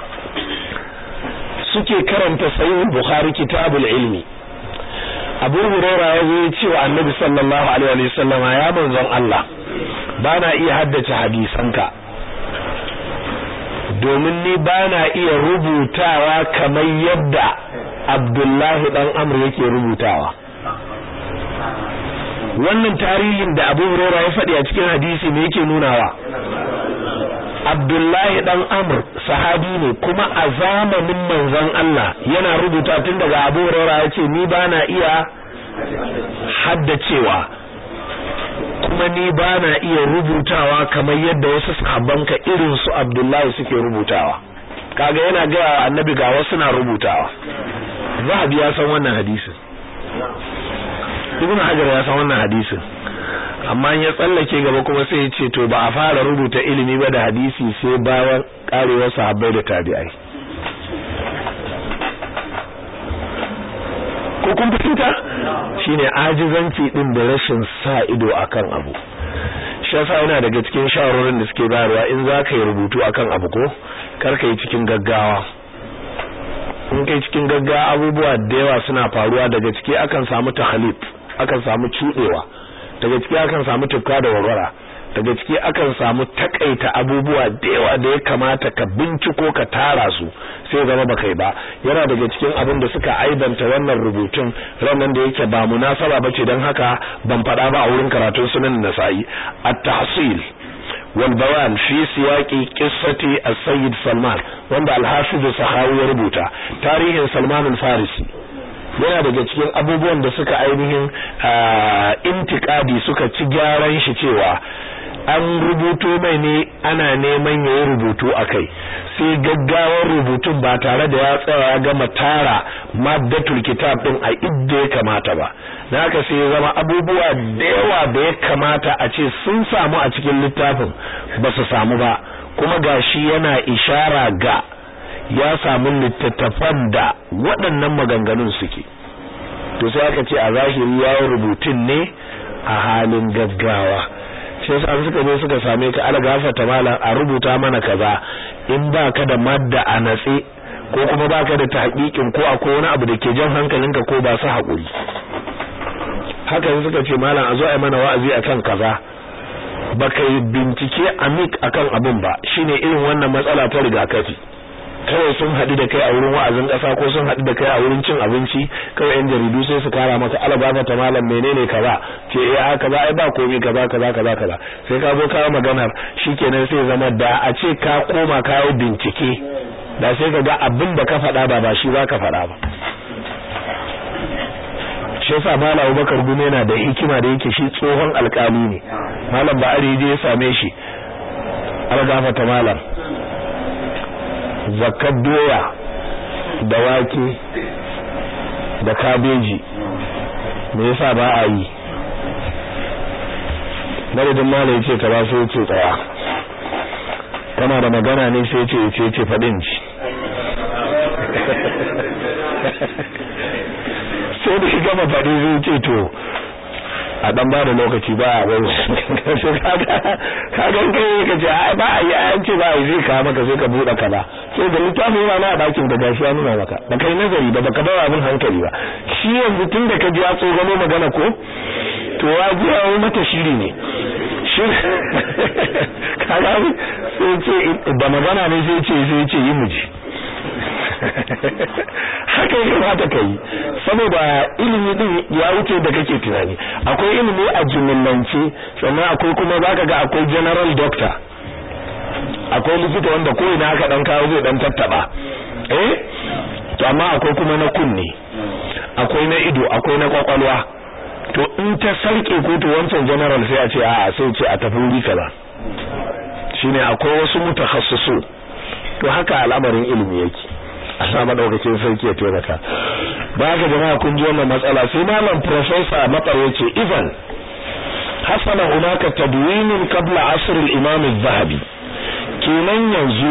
suke karanta sahih bukhari kitabul ilmi abu hurairah ya zo ya ce wa annabi sallallahu alaihi wa sallama ya manzon Allah bana iya haddace hadisanka domin ni bana iya rubutawa kamar yadda Abdullahi dan Amr yake rubutawa wannan tarihin da Abu Hurairah ya faɗi a cikin hadisi me yake nunawa Abdullahi dan Amr sahabi ne kuma a zamanin manzon Allah yana rubuta tun daga Abu Hurairah yace ni bana iya haddacewa kuma ni bana iya rubutawa kamar yadda wasu sahabbanka irin su Abdullahi suke rubutawa kaga yana ga annabi ga wasu na rubutawa Zahabi ya san wannan hadisin Ibn Hajar ya san wannan hadisin amma ya tsallake gaba kuma sai ya ce to ba a fara rubuta ilimi ba da hadisi sai bayan karewar sahabbai da tabi'ai ko kun fahimta shine ajizanci din da rashin sa ido akan abu shi yasa yana daga cikin shawarorin da suke bayarwa in za ka yi rubutu akan abu ko kar ka yi cikin gaggawa in kai cikin gaggawa abubuwa da yawa suna faruwa daga ciki akan samu tahalif akan samu cudewa daga ciki akan samu tufka da warwara daga ciki akan samu takaita abubuwa da yawa da ya kamata ka binciko ka tara su sai zama baka yi ba yana daga cikin abin da suka aibanta wannan rubutun ranan da yake ba munasaba bace dan haka ban faɗa ba a wurin karatun sunan nasa'i at-tahsil wal bayan fi siyaqi qissati as-sayyid salman wanda al-hafiz sahawi ya rubuta tarihin salman al-farisi yana daga cikin abubuwan da suka ainihin intikadi suka ci gyaran shi cewa an rubuto mai ne ana neman yayi rubutu akai sai gaggawar rubutun ba tare da ya tsaya ya gama tara maddatul kitab din a idda ya kamata ba dan haka sai ya zama abubuwa da yawa da ya kamata a ce sun samu a cikin littafin ba su samu ba kuma gashi yana ishara ga ya samu littattafan da waɗannan maganganun suke to sai aka ce a zahiri ya rubutun ne a halin gaggawa shi yasa suka zo suka same ka ala gafata malam a rubuta mana kaza in ba ka da madda a natse ko kuma ba ka da tahqiqin ko akwai wani abu da ke jan hankalinka ko ba su haƙuri haka suka ce malam a zo a mana wa'azi akan kaza baka yi bincike amik akan abin ba shine irin wannan matsala ta rigakafi kawai sun haɗu da kai a wurin wa'azin ƙasa ko sun haɗu da kai a wurin cin abinci kawai yan jaridu sai su kara maka alaba ta malam menene kaza ce eh a kaza ai ba komai kaza kaza kaza kaza sai ka zo kawo maganar shikenan sai zama da a ce ka koma kawo bincike da sai ka ga abin da ka faɗa ba ba shi za ka faɗa ba shi yasa malam Abubakar Gume yana da hikima da yake shi tsohon alkali ne malam Ba'ari je ya same shi algafa ta malam zakar doya da wake da kabeji me yasa ba a yi madadin malai ce ka ba sai ce tsaya kana da magana ne sai ce ce ce fadin ci sai da shiga mafadi zai ce to a dan ba da lokaci ba a bai kaga kai ka ce ai ba a yi an ce ba a yi zai kawo maka sai ka buɗe kaza sai da littafi yana na a bakin da gashi ya nuna maka da kai nazari da baka bawa abin hankali ba shi yanzu tun da ka ji ya tsogano magana ko to ya ji ya mata shiri ne shi kaga sai ce da magana ne sai ce sai ce yi muji haka ya kamata ka yi saboda ilimi din ya wuce da kake tunani akwai ilimi a jimillance sannan akwai kuma zaka ga akwai general doctor akwai likita wanda ko ina aka dan kawo zai dan tattaba eh to amma akwai kuma na kunne akwai na ido akwai na kwakwalwa to in ta sarke ko to wancan general sai a ce a'a sai ce a tafi wuri kaza shine akwai wasu mutakhassisu to haka al'amarin ilimi yake Allah madaukakin sarki ya taimaka ba ga jama'a kun ji wannan matsala sai malam professor matsar yace idan hasala hunaka tadwin qabla asr al-imam az-zahabi kenan yanzu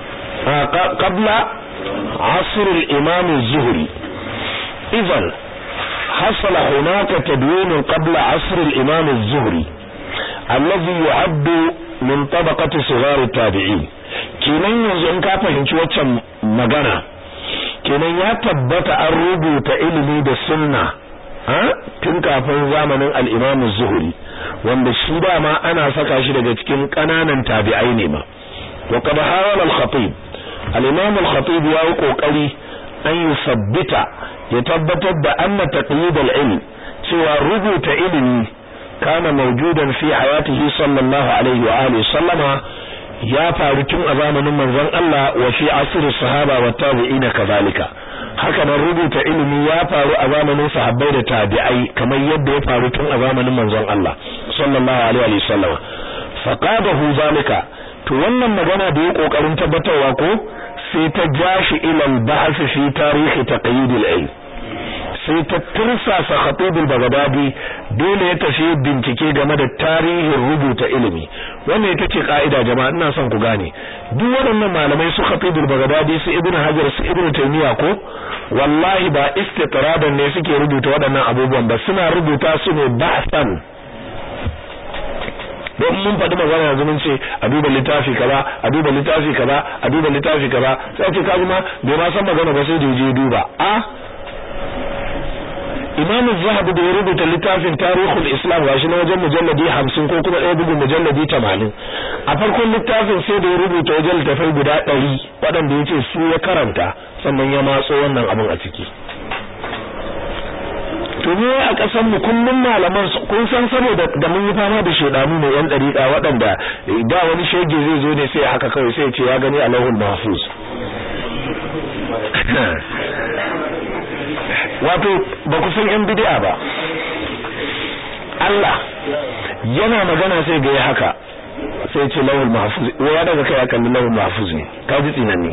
qabla asr al-imam az-zuhri idan hasala hunaka tadwin qabla asr al-imam az-zuhri alladhi yu'addu min tabaqati sighar at-tabi'in kenan yanzu in ka fahimci waccan magana kenan ya tabbata an rubuta ilimi da sunna tun kafin zamanin al-Imam zuhri wanda shi dama ana saka shi daga cikin kananan tabi'ai ne ma wa qad hawala al-khatib al-Imam al-khatib ya yi kokari an yusabbita ya tabbatar da anna taqyid al-ilm cewa rubuta ilimi kana mawjudan fi hayatihi sallallahu alaihi wa alihi sallama ya faru tun a zamanin manzon Allah wa fi asr sahaba wa tabi'ina kazalika haka nan rubuta ilimi ya faru a zamanin sahabbai da tabi'ai kamar yadda ya faru tun a zamanin manzon Allah sallallahu alaihi wa sallam faqadahu zalika to wannan magana da ya kokarin tabbatarwa ko sai ta jashi ila al-bahth fi tarihi taqyid al-ilm sai ta tursasa khatibul bagdadi dole ya tafi bincike game da tarihin rubuta ilimi wannan ita ce ka'ida jama'a ina son ku gane duk waɗannan malamai su khatibul bagdadi su ibnu hajar su ibnu taymiya ko wallahi ba istitradan ne suke rubuta waɗannan abubuwan ba suna rubuta su ne ba'san don mun faɗi magana yanzu mun ce a duba littafi kaza a duba littafi kaza a duba littafi kaza sai ce kaji ma bai ma san magana ba sai da je duba a Imam Zahabi da ya rubuta littafin Tarihul Islam gashi na wajen mujalladi 50 ko kuma ɗaya bugun mujalladi 80 a farkon littafin sai da ya rubuta wajen littafai guda 100 waɗanda yace su ya karanta sannan ya matso wannan abin a ciki to ne a kasan mu kullum malaman kun san saboda da mun yi fama da shedanu ne yan dariƙa waɗanda da wani shege zai zo ne sai haka kawai sai ya ce ya gani Allahul Mahfuz wato ba ku san yan bid'a ba Allah yana magana sai ga haka sai ce lawul mahfuz ya daga kai akan lawul mahfuz ne ka ji tsinanni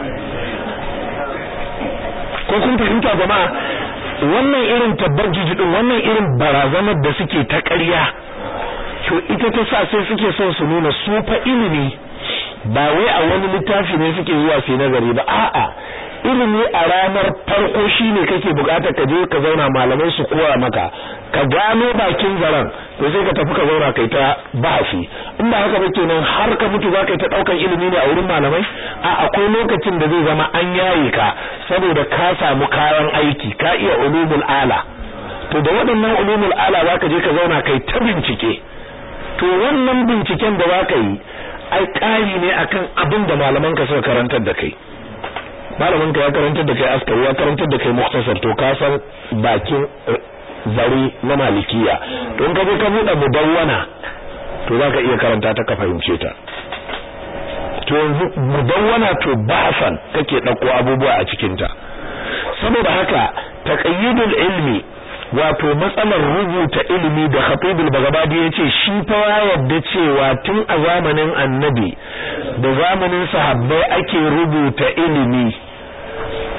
ko kun fahimta jama'a wannan irin tabbajuji din wannan irin barazanar da suke ta ƙarya to ita ta sa sai suke son su nuna su fa ilimi ba wai a wani littafi ne suke zuwa su nazari ba a'a ilimi a ranar farko shine kake bukatar ka je ka zauna malamai su koya maka ka gano bakin zaren to sai ka tafi ka zauna kai ta bahasi in ba haka ba kenan har ka mutu za ka yi ta daukan ilimi ne a wurin malamai a akwai lokacin da zai zama an yaye ka saboda ka samu kayan aiki ka iya ulumul ala to da waɗannan ulumul ala za ka je ka zauna kai ta bincike to wannan binciken da za ka yi ai ƙari ne akan abin da malaman ka suka karantar da kai malamin ka ya karantar da kai askari ya karantar da kai muktasar to ka san bakin zare na malikiya to in ka je ka buɗe mudawwana to zaka iya karanta ta ka fahimce ta to yanzu mudawwana to bahasan kake dauko abubuwa a cikin ta saboda haka taqayyudul ilmi wato matsalar rubuta ilimi da khatibul bagdadi yace shi fa ya yadda cewa tun a zamanin annabi da zamanin sahabbai ake rubuta ilimi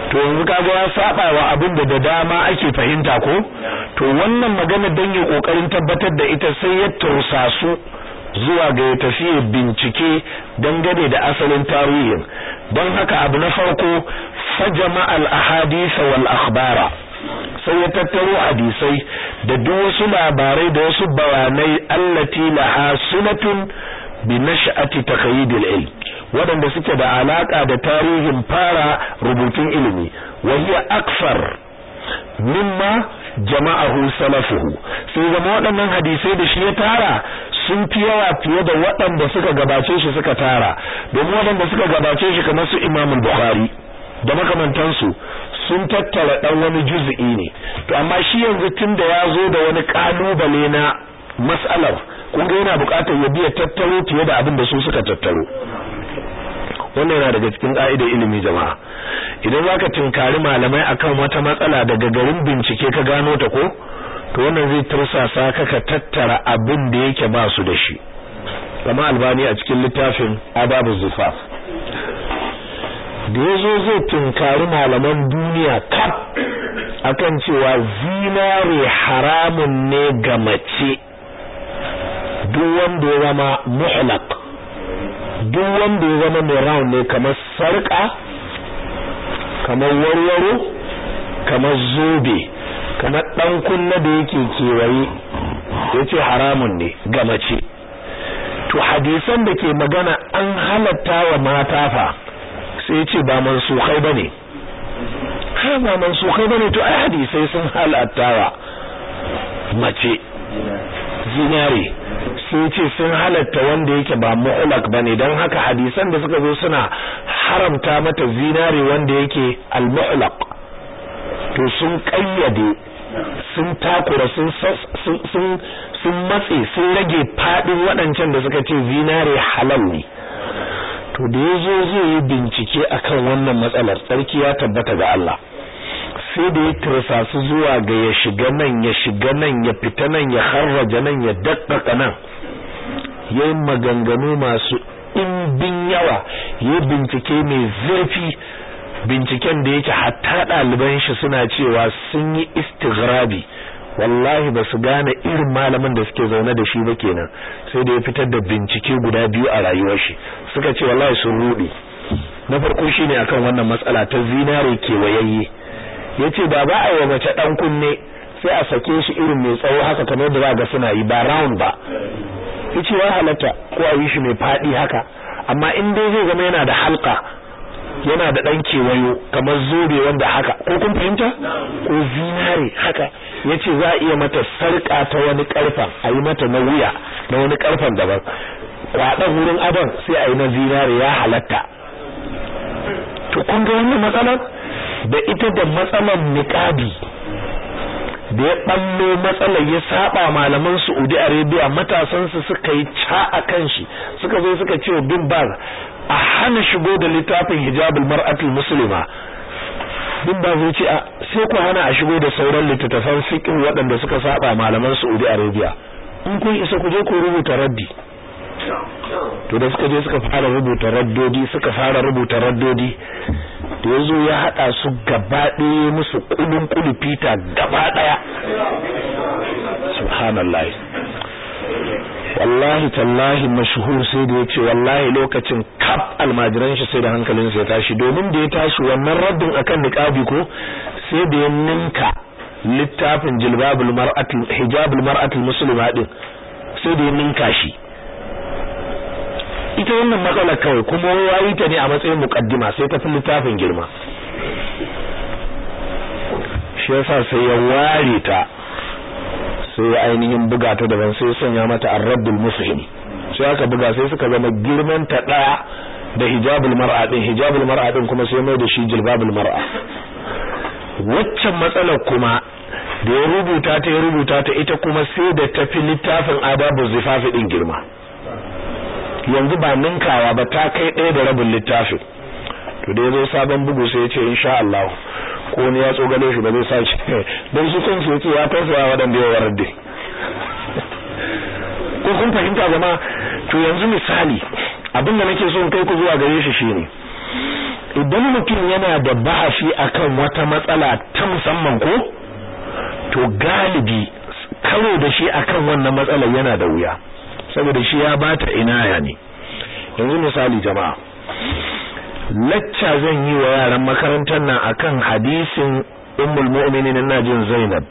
to yanzu kaga ya saba wa abin da da dama ake fahimta ko to wannan magana dan ya kokarin tabbatar da ita sai ya tursasu zuwa ga ya tafi bincike dangane da asalin tarihin don haka abu na farko fajama al ahadith wal akhbara sai ya tattaro hadisai da duk wasu labarai da wasu bayanai allati laha sunatun bi nash'ati taqyid al ilm wadanda suke da alaka da tarihin fara rubutun ilimi wa hiya akfar mimma jama'ahu salafuhu sai zama waɗannan hadisai da shi ya tara sun fi yawa fiye da waɗanda suka gabace shi suka tara domin waɗanda suka gabace shi kamar su Imam Bukhari da makamantansu sun tattara dan wani juz'i ne to amma shi yanzu tunda ya zo da wani kalubale na mas'alar kun ga yana buƙatar ya biya tattaro fiye da abin da su suka tattaro wannan yana daga cikin ka'idar ilimi jama'a idan zaka tinkari malamai akan wata matsala daga garin bincike ka gano ta ko to wannan zai tursasa ka ka tattara abin da yake ba su da shi kama albani a cikin littafin adabu zufaf da yazo zai tinkari malaman duniya kaf akan cewa zinare haramun ne ga mace duk wanda ya zama muhlaq duk wanda ya zama mai round ne kamar sarka kamar warwaro kamar zobe kamar dan kunna da yake kewaye yace haramun ne ga mace to hadisan da ke magana an halatta wa mata fa sai yace ba mansukhai bane ha ba mansukhai bane to ai hadisai sun halatta wa mace zinare sai ce sun halatta wanda yake ba mu'lak bane dan haka hadisan da suka zo suna haramta mata zinare wanda yake al-mu'laq to sun kayyade sun takura sun sun sun matse sun rage fadin waɗancan da suka ce zinare halal ne to da yazo zai yi bincike akan wannan matsalar tsarki ya tabbata ga Allah sai da ya tursa su zuwa ga ya shiga nan ya shiga nan ya fita nan ya harraja nan ya daddaka nan yayin maganganu masu ɗimbin yawa ya bincike mai zurfi binciken da yake hatta ɗaliban shi suna cewa sun yi istighrabi wallahi ba su gane irin malamin da suke zaune da shi ba kenan sai da ya fitar da bincike guda biyu a rayuwar shi suka ce wallahi sun rude na farko shine akan wannan matsala ta zinare kewayayye yace da ba a yi mace dan kunne sai a sake shi irin mai tsawo haka kamar da za ga suna yi ba round ba yace ya halatta ko a yi shi mai fadi haka amma in dai zai zama yana da halka yana da dan kewayo kamar zobe wanda haka ko kun fahimta ko zinare haka yace za a iya mata sarka ta wani karfan a yi mata na wuya na wani karfan daban kwaɗan wurin adon sai a yi na zinare ya halatta to kun ga wannan matsalar da ita da matsalar niqabi da ya ballo matsalar ya saba malaman Saudi Arabia matasan su suka yi ca akan shi suka zo suka ce bin baz a hana shigo da littafin hijabul mar'atul muslima bin baz ya ce a sai ku hana a shigo da sauran littattafan fiqh waɗanda suka saba malaman Saudi Arabia in kun isa ku je ku rubuta raddi to da suka je suka fara rubuta raddodi suka fara rubuta raddodi da yazo ya hada su gaba ɗaya musu kulun kulu fita gaba ɗaya subhanallah wallahi tallahi mashhur sai da yace wallahi lokacin kaf almajiran shi sai da hankalin sa ya tashi domin da ya tashi wannan raddin akan niqabi ko sai da ya ninka littafin jilbabul mar'atul hijabul mar'atul muslima din sai da ya ninka shi ita wannan matsala kawai kuma yayi ta ne a matsayin mukaddima sai ta fi littafin girma shi yasa sai ya ware ta sai ya ainihin buga ta daban sai sanya mata ar-raddul mufhim sai aka buga sai suka zama girman ta daya da hijabul mar'a din hijabul mar'a din kuma sai mai da shi jilbabul mar'a waccan matsalar kuma da ya rubuta ta ya rubuta ta ita kuma sai da tafi littafin adabu zifafi din girma yanzu ba ninkawa ba ta kai ɗaya da rabin littafin to da yazo sabon bugu sai ya ce insha Allah ko ne ya tsogale shi ba zai sace dan su kan su yace ya tausaya wadanda ya warde ko kun fahimta jama'a to yanzu misali abin da nake so in kai ku zuwa gare shi shine idan mutum yana da bahasi akan wata matsala ta musamman ko to galibi karo da shi akan wannan matsalar yana da wuya saboda shi ya bata inaya ne yanzu misali jama'a lacca zan yi wa yaran makarantar nan akan hadisin ummul mu'minin najin Zainab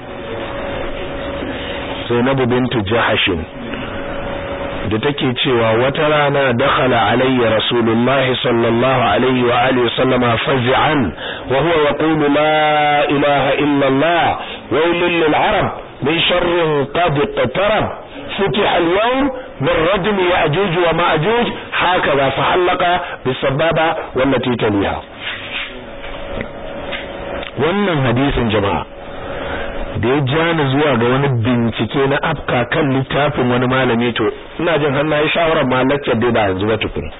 Zainab bintu Jahashin da take cewa wata rana dakhala alayya rasulullah sallallahu alaihi wa alihi sallama faz'an wa huwa yaqulu la ilaha illa allah waylun lil arab min sharrin qad iqtarab فتح اليوم من رجم يأجوج ومأجوج هكذا فحلق بالسبابة والتي تليها wannan hadisin jama'a da ya jani zuwa ga wani bincike na afka kan littafin wani malami to ina jin har nayi shawarar ma lecture dai ba yanzu ba tukun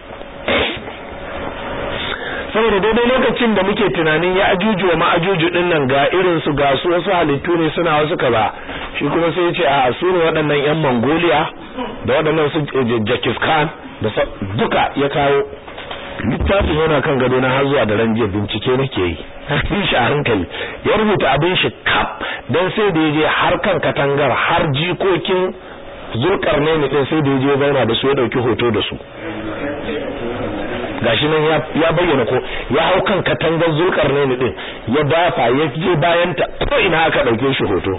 saboda daidai lokacin da muke tunanin ya ajuju wa ma'ajuju din nan ga irin su ga su wasu halittu ne suna wasu kaza shi kuma sai ya ce a su ne waɗannan yan Mongolia da waɗannan su Jakis Khan da duka ya kawo littafin yana kan gado na har zuwa da ran jiya bincike nake yi yi shi a hankali ya rubuta abin shi kap dan sai da yaje har kan katangar har jikokin zulkarne ne din sai da yaje zauna da su ya dauki hoto da su gashi nan ya bayyana ko ya hau kan katangar zulkarne ne din ya dafa ya je bayan ta ko ina aka dauke shi hoto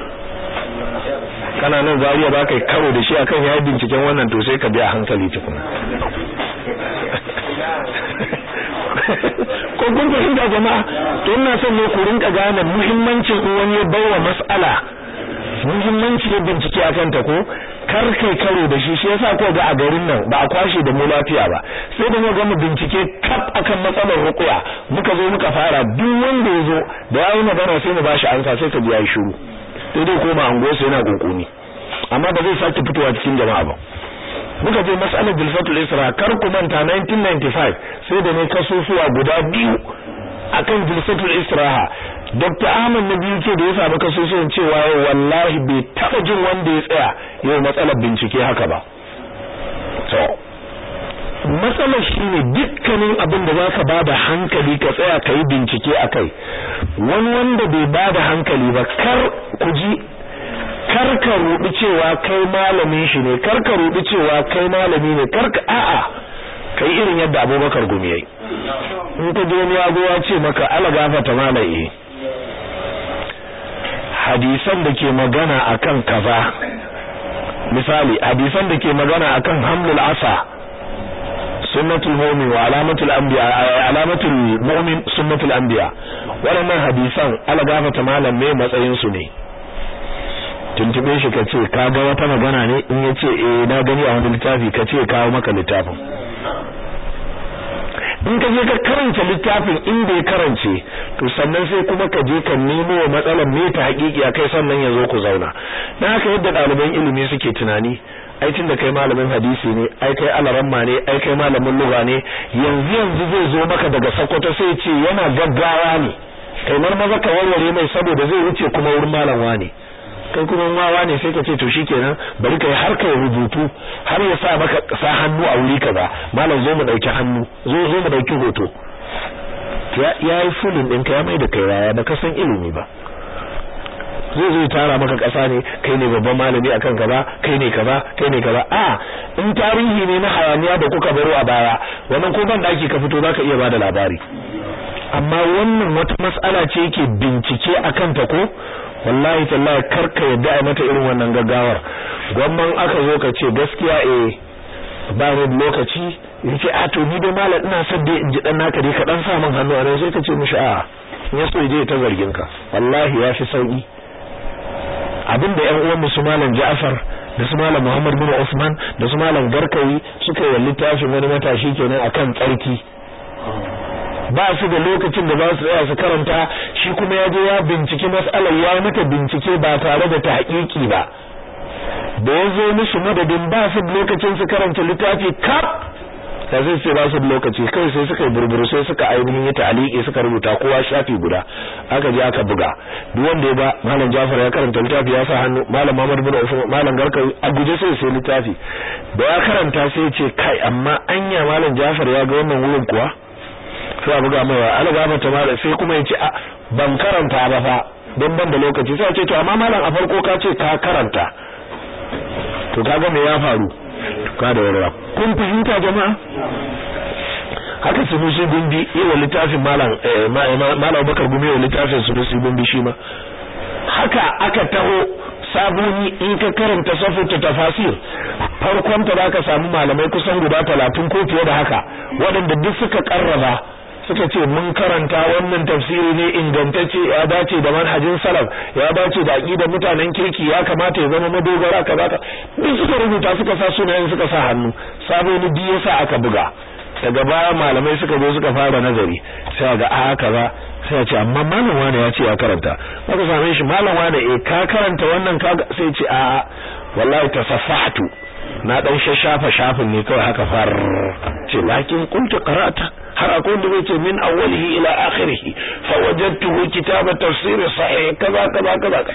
kana nan zariya ba kai karo da shi akan yayi binciken wannan to sai ka bi a hankali tukuna ko kun fahimta jama'a to ina son ne ku rinka gane muhimmancin in wani ya bawa mas'ala muhimmanci ya bincike akan ta ko kar kai karo da shi shi yasa ko ga a garin nan ba a kwashe da mu lafiya ba sai da mu ga mu bincike kaf akan matsalar ruqya muka zo muka fara duk wanda ya zo da yayi magana sai mu bashi ansa sai ka ji yayi shiru sai dai koma ango sai yana kunkuni amma ba zai sake fitowa cikin jama'a ba muka je mas'alar jilfatul isra kar ku manta 1995 sai da ne kasusuwa guda biyu akan jilfatul israha Dr. Ahmad na biyu ce da ya samu kasusuwan cewa wallahi bai taba jin wanda ya tsaya yau matsalar bincike haka ba to matsalar shine dukkanin abin da zaka bada hankali ka tsaya ka yi bincike akai wani wanda bai bada hankali ba kar ku ji kar ka rubi cewa kai malamin shi ne kar ka rubi cewa kai malami ne kar ka a'a kai irin yadda Abubakar gumi yayi in ka je wani yago ya ce maka ala gafata malai hadisan da ke magana akan kaza misali hadisan da ke magana akan hamlul asa sunnatul mu'min wa alamatul anbiya alamatul mu'min sunnatul anbiya waɗannan hadisan ala gafata malam me matsayin su ne tuntube shi ka ce ka ga wata magana ne in ya ce eh na gani a wani littafi ka ce kawo maka littafin in ka je ka karanta littafin inda ya karance to sannan sai kuma ka je ka nemo wa matsalar me ta hakiki kai sannan ya zo ku zauna na haka yadda ɗaliban ilimi suke tunani ai tunda kai malamin hadisi ne ai kai alaramma ne ai kai malamin lugha ne yanzu yanzu zai zo maka daga Sokoto sai ce yana gaggawa ne kai maza ka warware mai saboda zai wuce kuma wurin malam wani kai kuma wawa ne sai ka ce to shikenan bari kai har kai rubutu har ya sa maka sa hannu a wuri kaza malam zo mu dauki hannu zo zo mu dauki hoto ya yi fulin din ka ya mai da kai raya baka san ilimi ba zai zai tara maka kasa ne kai ne babban malami akan kaza kai ne kaza kai ne kaza a in tarihi ne na hayaniya da kuka baro a baya wannan ko ban daki ka fito zaka iya bada labari amma wannan wata mas'ala ce yake bincike akan ta ko wallahi tallahi karka yadda a mata irin wannan gaggawar gwamman aka zo ka ce gaskiya eh ba ni lokaci yace a to ni dai malam ina son dai in ji dan naka dai ka dan sa min hannu a nan sai ka ce mishi a in ya so je ta zargin ka wallahi ya fi sauki abinda ƴan uwan musu malam Ja'far da su malam Muhammad bin Usman da su malam Garkawi suka yi littafin wani matashi kenan akan tsarki ba su da lokacin da za su tsaya su karanta shi kuma ya je ya binciki mas'alar ya mata bincike ba tare da ta haƙiƙi ba da ya zo musu madadin ba su lokacin su karanta littafi kaf da zai ce ba su lokaci kai sai suka yi burburu sai suka ainihin yi ta'aliki suka rubuta kowa shafi guda aka je aka buga duk wanda ya ga malam Jafar ya karanta littafi ya sa hannu malam Muhammad bin Usman malam Garka a guje sai sai littafi da ya karanta sai ya ce kai amma anya malam Jafar ya ga wannan wurin kuwa sai a buga mai alga mata mala sai kuma ya ce a ban karanta ba fa don ban da lokaci sai ce to amma malam a farko ka ce ka karanta to kaga me ya faru ka da warwa kun fahimta jama'a haka sunusi gumbi yawa littafin malam malam bakar gumi yawa littafin sunusi gumbi shi ma haka aka taho sabuni in ka karanta safuta tafasir farkon ta zaka samu malamai kusan guda talatin ko fiye da haka waɗanda duk suka karraba suka ce mun karanta wannan tafsiri ne ingantacce ya dace da manhajin salaf ya dace da aqidar mutanen kirki ya kamata ya zama madogara kaza ka duk suka rubuta suka sa sunayen suka sa hannu saboni biyu yasa aka buga daga baya malamai suka zo suka fara nazari sai ga a haka ba sai ce amma malam wane ya ce ya karanta aka same shi malam wane eh ka karanta wannan ka sai ce a wallahi tasaffahtu na dan shashafa shafin ne kawai haka far ce lakin kuntu qara'ata har akwai wanda zai ce min awwalihi ila akhirih fa wajadtuhu kitaba tafsir sahih kaza kaza kaza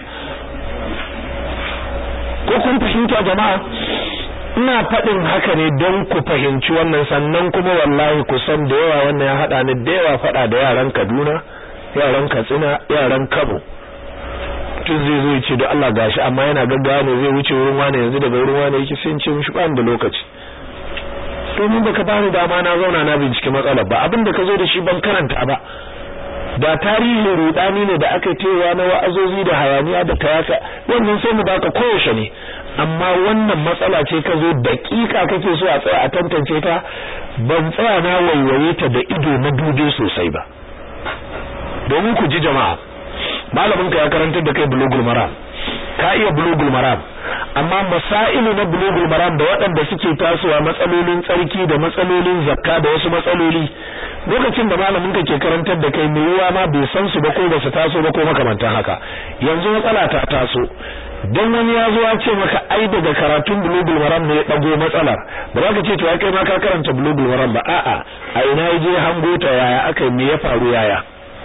ko kun fahimta jama'a ina faɗin haka ne don ku fahimci wannan sannan kuma wallahi ku san da yawa wannan ya haɗa ni da yawa faɗa da yaran Kaduna yaran Katsina yaran Kano tun zai zo ce da Allah gashi amma yana gaggawa ne zai wuce wurin wani yanzu daga wurin wani yake sai ce mishi ba da lokaci domin baka bani dama na zauna na bincike matsalar ba abin da ka zo da shi ban karanta ba da tarihin rudani ne da aka tewa na wa'azozi da hayaniya da kayaka wannan sai mu baka koyaushe ne amma wannan matsala ce ka zo dakika kake so a tsaya a tantance ta ban tsaya na waiwaye ta da ido na dube sosai ba domin ku ji jama'a malamin ka ya karantar da kai bulugul maram ka iya bulugul maram amma masailu na bulugul maram da waɗanda suke tasowa matsalolin tsarki da matsalolin zakka da wasu matsaloli lokacin da malamin ka ke karantar da kai mai yiwa ma bai san su ba ko ba su taso ba ko makamantan haka yanzu matsala ta taso dan wani ya zo ya ce maka ai daga karatun bulugul maram ne ya dago matsalar ba za ka ce to kai ma ka karanta bulugul maram ba a'a a ina je hango ta yaya aka me ya faru yaya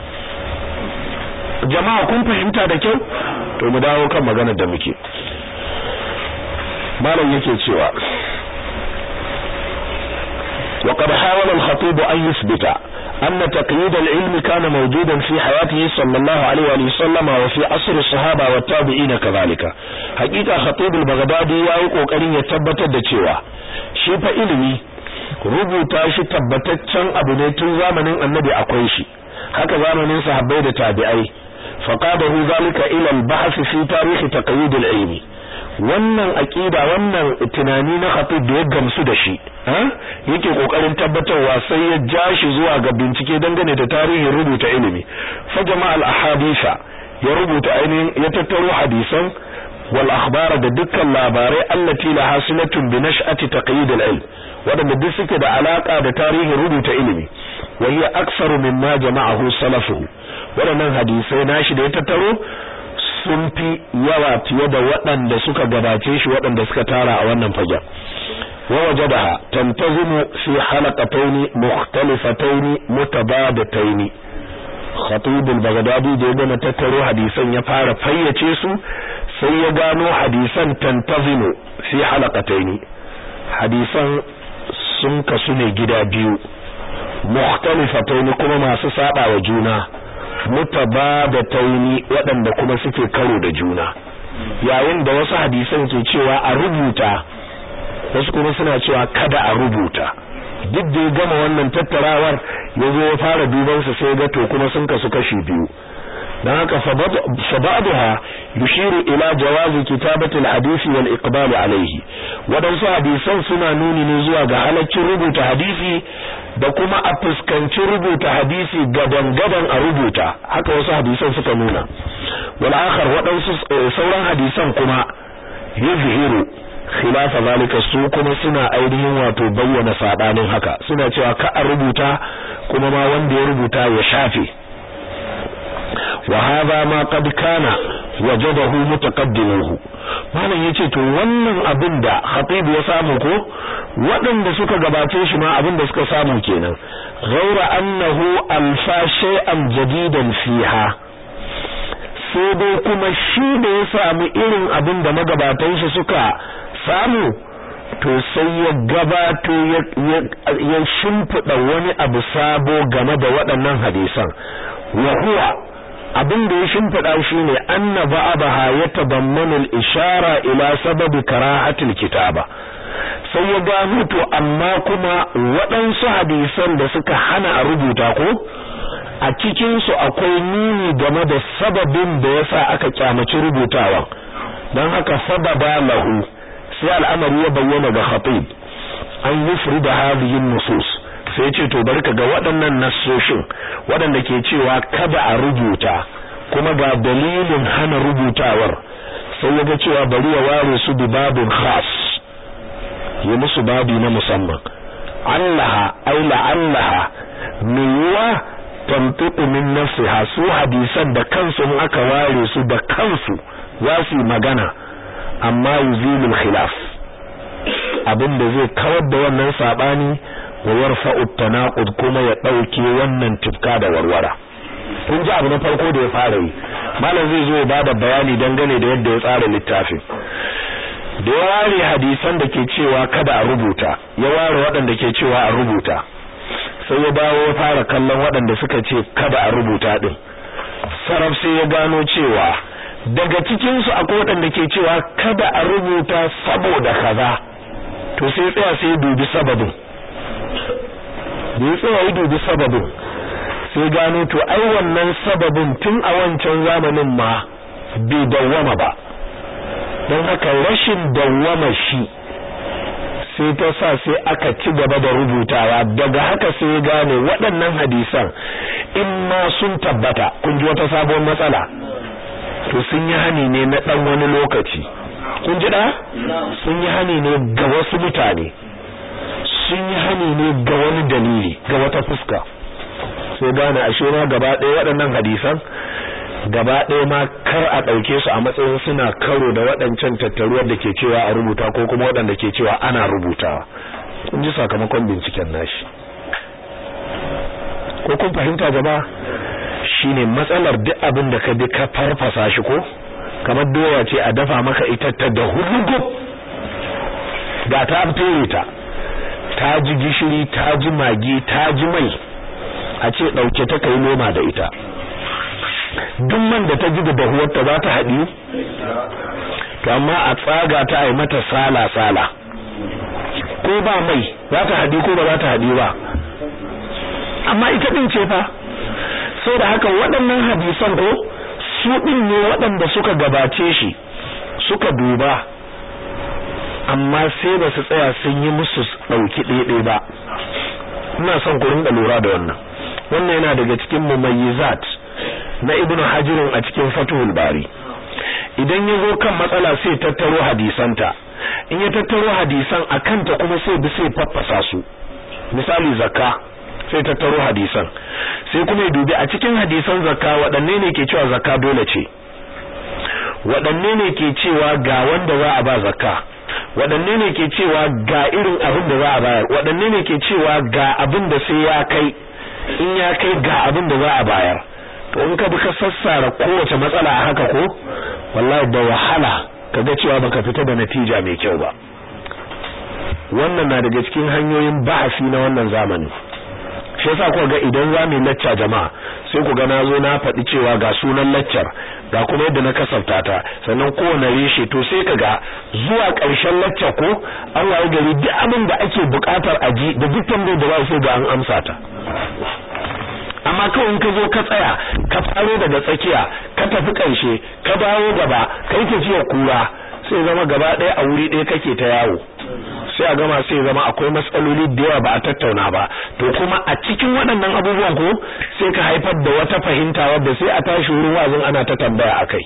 jama'a kun fahimta da kyau to mu dawo kan maganar da muke malam yake cewa وقد حاول الخطيب أن يثبت أن تقييد العلم كان موجودا في حياته صلى الله عليه وآله وسلم وفي عصر الصحابة والتابعين كذلك حقيقة خطيب البغدادي يأيق وقرين يتبت الدتشوى شيف إلمي rubuta shi tabbataccen abu ne tun zamanin annabi akwai shi haka zamanin sahabbai da tabi'ai faqadahu zalika ila al-bahth fi tarikh taqyid al-ilmi wannan aqida wannan tunani na khatib da ya gamsu da shi yake kokarin tabbatarwa sai ya ja shi zuwa ga bincike dangane da tarihin rubuta ilimi fa jama'a al-ahadisa ya rubuta ainihin ya tattaro hadisan wal akhbara da dukkan labarai allati la hasilatun bi nash'ati taqyid al-ilm wadanda duk suke da alaka da tarihin rubuta ilimi wa hiya aktsaru mimma jama'ahu salafuhu wadannan hadisai nashi da ya tattaro sun fi yawa fiye da waɗanda suka gabace shi waɗanda suka tara a wannan fagen wa wajadaha tantazimu fi halaqatayn mukhtalifatayn mutabadatayn khatib al-baghdadi da ya gama tattaro hadisan ya fara fayyace su sai ya gano hadisan tantazimu fi halaqatayn hadisan sun kasu ne gida biyu mukhtalifatayn kuma masu saba wa juna mutabadataini waɗanda kuma suke karo da juna yayin da wasu hadisan ke cewa a rubuta wasu kuma suna cewa kada a rubuta duk da ya gama wannan tattarawar ya zo ya fara duban su sai ga to kuma sun kasu kashi biyu dan haka sabaduha yushiru ila jawazi kitabatil hadisi wal iqbal alayhi wadansu hadisan suna nuni ne zuwa ga halaccin rubuta hadisi da kuma a fuskanci rubuta hadisi gadan gadan a rubuta haka wasu hadisan suka nuna wal akhar wadansu sauran hadisan kuma yuzhiru khilafa zalika su kuma suna ainihin wato bayyana sabanin haka suna cewa ka a rubuta kuma ma wanda ya rubuta ya shafe وهذا ما قد كان وجده متقدمه malam yace to wannan abin da khatib ya samu ko waɗanda suka gabace shi ma abin da suka samu kenan ghaira annahu alfa shay'an jadidan fiha sai dai kuma shi da ya samu irin abin da magabatan shi suka samu to sai ya gabato ya shimfiɗa wani abu sabo game da waɗannan hadisan wa huwa abin da ya shimfiɗa shine anna ba'daha yatadammanu al-ishara ila sababi karahatil kitaba sai ya gano to amma kuma waɗansu hadisan da suka hana a rubuta ko a cikin su akwai nuni game da sababin da yasa aka kyamaci rubutawan don haka sababa lahu sai al'amari ya bayyana ga khatib an yufrida hadhihi nusus sai ce to bari ka ga waɗannan nassoshin waɗanda ke cewa kada a rubuta kuma ga dalilin hana rubutawar sai ya ga cewa bari ya ware su bi babin khas yi musu babi na musamman allaha ai la'allaha yiwa tantiqu min nafsiha su hadisan da kansu in aka ware su da kansu za su yi magana amma yuzilul khilaf abin da zai kawar da wannan sabani wa yarfa'u tanaqud kuma ya dauke wannan tifka da warwara kun ji abu na farko da ya fara yi malam zai zo ya bada bayani dangane da yadda ya tsara littafin da ya ware hadisan da ke cewa kada a rubuta ya ware waɗanda ke cewa a rubuta sai ya dawo ya fara kallon waɗanda suka ce kada a rubuta din saraf sai ya gano cewa daga cikin su akwai waɗanda ke cewa kada a rubuta saboda kaza to sai tsaya sai dubi sababin da ya tsaya ya dubi sababin sai gano to ai wannan sababin tun a wancan zamanin ma bai dawwama ba don haka rashin dawwama shi sai ta sa sai aka ci gaba da rubutawa daga haka sai ya gane waɗannan hadisan in ma sun tabbata kun ji wata sabon matsala to sun yi hani ne na ɗan wani lokaci kun ji da sun yi hani ne ga wasu mutane sun yi hani ne ga wani dalili ga wata fuska sai gane ashe ma gaba ɗaya waɗannan hadisan gaba ɗaya ma kar a ɗauke su a matsayin suna karo da waɗancan tattaruwar da ke cewa a rubuta ko kuma waɗanda ke cewa ana rubutawa kun ji sakamakon binciken nashi ko kun fahimta gaba shine matsalar duk abin da ka bi ka farfasa shi ko kamar doya ce a dafa maka ita ta da hurgub ga ta fere ta ta ji gishiri ta ji magi ta ji mai a ce ɗauke ta kai noma da ita duk man da ta ji da dahuwarta za ta haɗi to amma a tsaga ta yi mata sala-sala ko ba mai za ta haɗi ko ba za ta haɗi ba amma ita ɗin ce fa sau da haka waɗannan hadisan ko su ɗin ne waɗanda suka gabace shi suka duba amma sai ba su tsaya sun yi musu ɗauki ɗaiɗai ba ina son ku rinka lura da wannan wannan yana daga cikin mumayyizat na ibnu hajirin a cikin fatuhul bari idan ya zo kan matsala sai tattaro hadisanta in ya tattaro hadisan a kanta kuma sai bi sai faffasa su misali zakka sai tattaro hadisan sai kuma ya dubi a cikin hadisan zakka waɗanne ne ke cewa zakka dole ce waɗanne ne ke cewa ga wanda za a ba zakka waɗanne ne ke cewa ga irin abin da za a bayar waɗanne ne ke cewa ga abin da sai ya kai in ya kai ga abin da za a bayar to in ka bi ka sassara kowace matsala a haka ko wallahi da wahala kaga cewa baka fita da natija mai kyau ba wannan na daga cikin hanyoyin bahasi na wannan zamani shi yasa kuka ga idan za mu lacca jama'a sai ku ga na zo na faɗi cewa ga sunan laccar ga kuma yadda na kasafta ta sannan kowane reshe to sai ka ga zuwa ƙarshen lacca ko an waye gari duk abin da ake buƙatar aji da duk tambayar da ba sai ga an amsa ta amma kawai ka zo ka tsaya ka faro daga tsakiya ka tafi ƙarshe ka dawo gaba kai tafiyar kura sai zama gaba ɗaya a wuri ɗaya kake ta yawo sai a gama sai zama akwai matsaloli da yawa ba a tattauna ba to kuma a cikin waɗannan abubuwan ko sai ka haifar da wata fahimta wadda sai a tashi wurin wazin ana ta tambaya akai